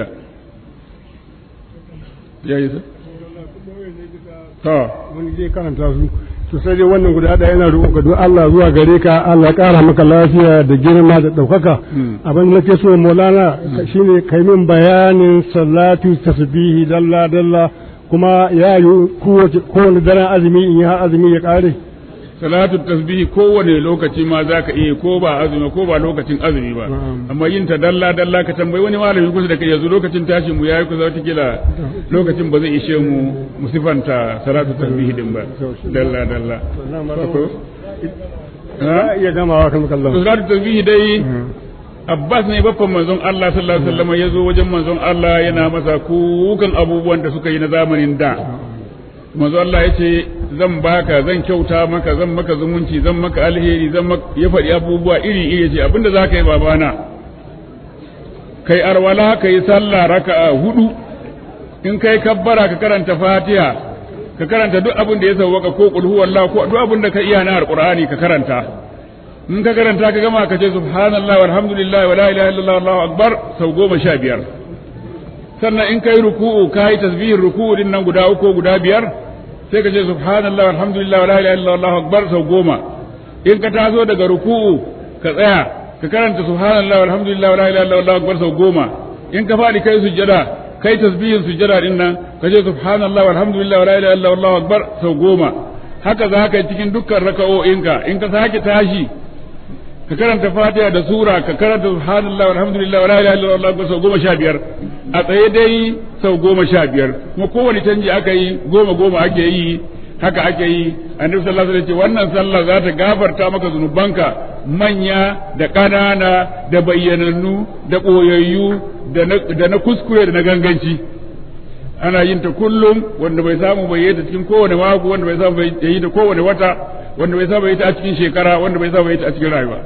ya yi ta wani zai karanta su to sai dai wannan guda ɗaya yana roƙon ka don Allah zuwa gare ka Allah ƙara maka lafiya da girma da ɗaukaka abin da nake so Maulana shine kai min bayanin salatu tasbihi dalla dalla kuma ya yi kowane daren azumi in ya azumi ya ƙare salatu tasbihi kowane lokaci ma za ka iya ko ba azumi ko ba lokacin azumi ba amma yin ta dalla dalla ka tambayi wani malami kusa da kai yanzu lokacin tashin mu yayi kusa wata kila lokacin ba zai ishe mu musifanta salatu tasbihi din ba dalla dalla ha iya gamawa kan kallon salatu tasbihi dai Abbas ne baffan manzon Allah sallallahu alaihi wasallam ya zo wajen manzon Allah yana masa kukan abubuwan da suka yi na zamanin da manzo Allah ya ce zan baka zan kyauta maka zan maka zumunci zan maka alheri zan maka ya faɗi abubuwa iri iri ce abinda za ka yi babana kai arwala ka yi sallah raka'a hudu in kai kabbara ka karanta fatiha ka karanta duk abin da ya sauwaka ko qul huwallahu ko duk abin da ka iya na alqur'ani ka karanta in ka karanta ka gama ka ce subhanallahi walhamdulillahi wala ilaha illallah wallahu akbar sau goma sha biyar sannan in kai ruku'u ka yi tasbihin ruku'u din nan guda uku guda biyar sai ka ce subhanallah walhamdulillah wala ilaha illallah wallahu akbar sau goma in ka taso daga ruku'u ka tsaya ka karanta subhanallah walhamdulillah wala ilaha illallah wallahu akbar sau goma in ka fadi kai sujjada kai tasbihin sujjada din nan ka ce subhanallah walhamdulillah wala ilaha illallah wallahu akbar sau goma haka za ka yi cikin dukkan raka'o'inka in ka sake tashi ka karanta fatiha da sura ka karanta subhanallah walhamdulillah wala ilaha illallah wallahu akbar sau goma sha biyar a tsaye dai sau goma sha biyar kuma kowane canji aka yi goma goma ake yi haka ake yi annabi sallallahu alaihi wasallam wannan sallah za ta gafarta maka zunubanka manya da ƙanana da bayyanannu da ɓoyayyu da na kuskure da na ganganci ana yin ta kullum wanda bai samu bai yi ta cikin kowane mako wanda bai samu bai yi ta kowane wata wanda bai samu bai yi ta a cikin shekara wanda bai samu bai yi ta a cikin rayuwa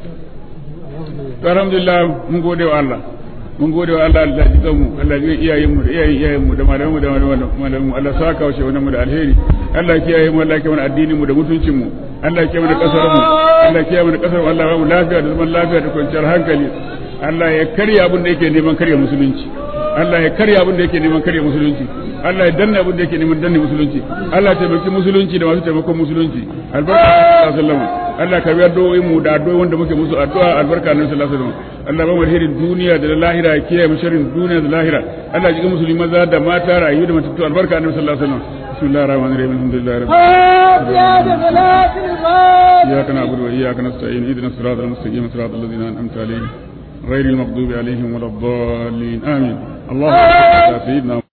to alhamdulillah mun gode wa Allah mun gode wa Allah Allah ji mu Allah ji iyayen mu da iyayen iyayen mu da malaman mu da malaman mu Allah saka wa shehunan mu da alheri Allah kiyaye mu Allah kiyaye mu addinin mu da mutuncin mu Allah kiyaye mu da kasar mu Allah kiyaye mu da kasar mu Allah ba mu lafiya da zaman lafiya da kwanciyar hankali Allah ya karya abin da yake neman karya musulunci Allah ya karya abin da yake neman karya musulunci Allah ya danna abin da yake neman danne musulunci Allah ya taimaki musulunci da masu taimakon musulunci albarka sallallahu alaihi wasallam Allah ka biya do'o'in mu da addu'o'i wanda muke musu addu'a albarka nan sallallahu alaihi wasallam Allah ba mu alherin duniya da lahira ya kiyaye mu sharrin duniya da lahira Allah ya ji musulmi maza da mata rayu da matattu albarka nan sallallahu alaihi wasallam bismillahir rahmanir rahim alhamdulillahi rabbil alamin iyyaka na'budu wa iyyaka nasta'in ihdinas siratal mustaqim siratal ladzina an'amta alaihim غير المغضوب عليهم ولا الضالين آمين اللهم صل على سيدنا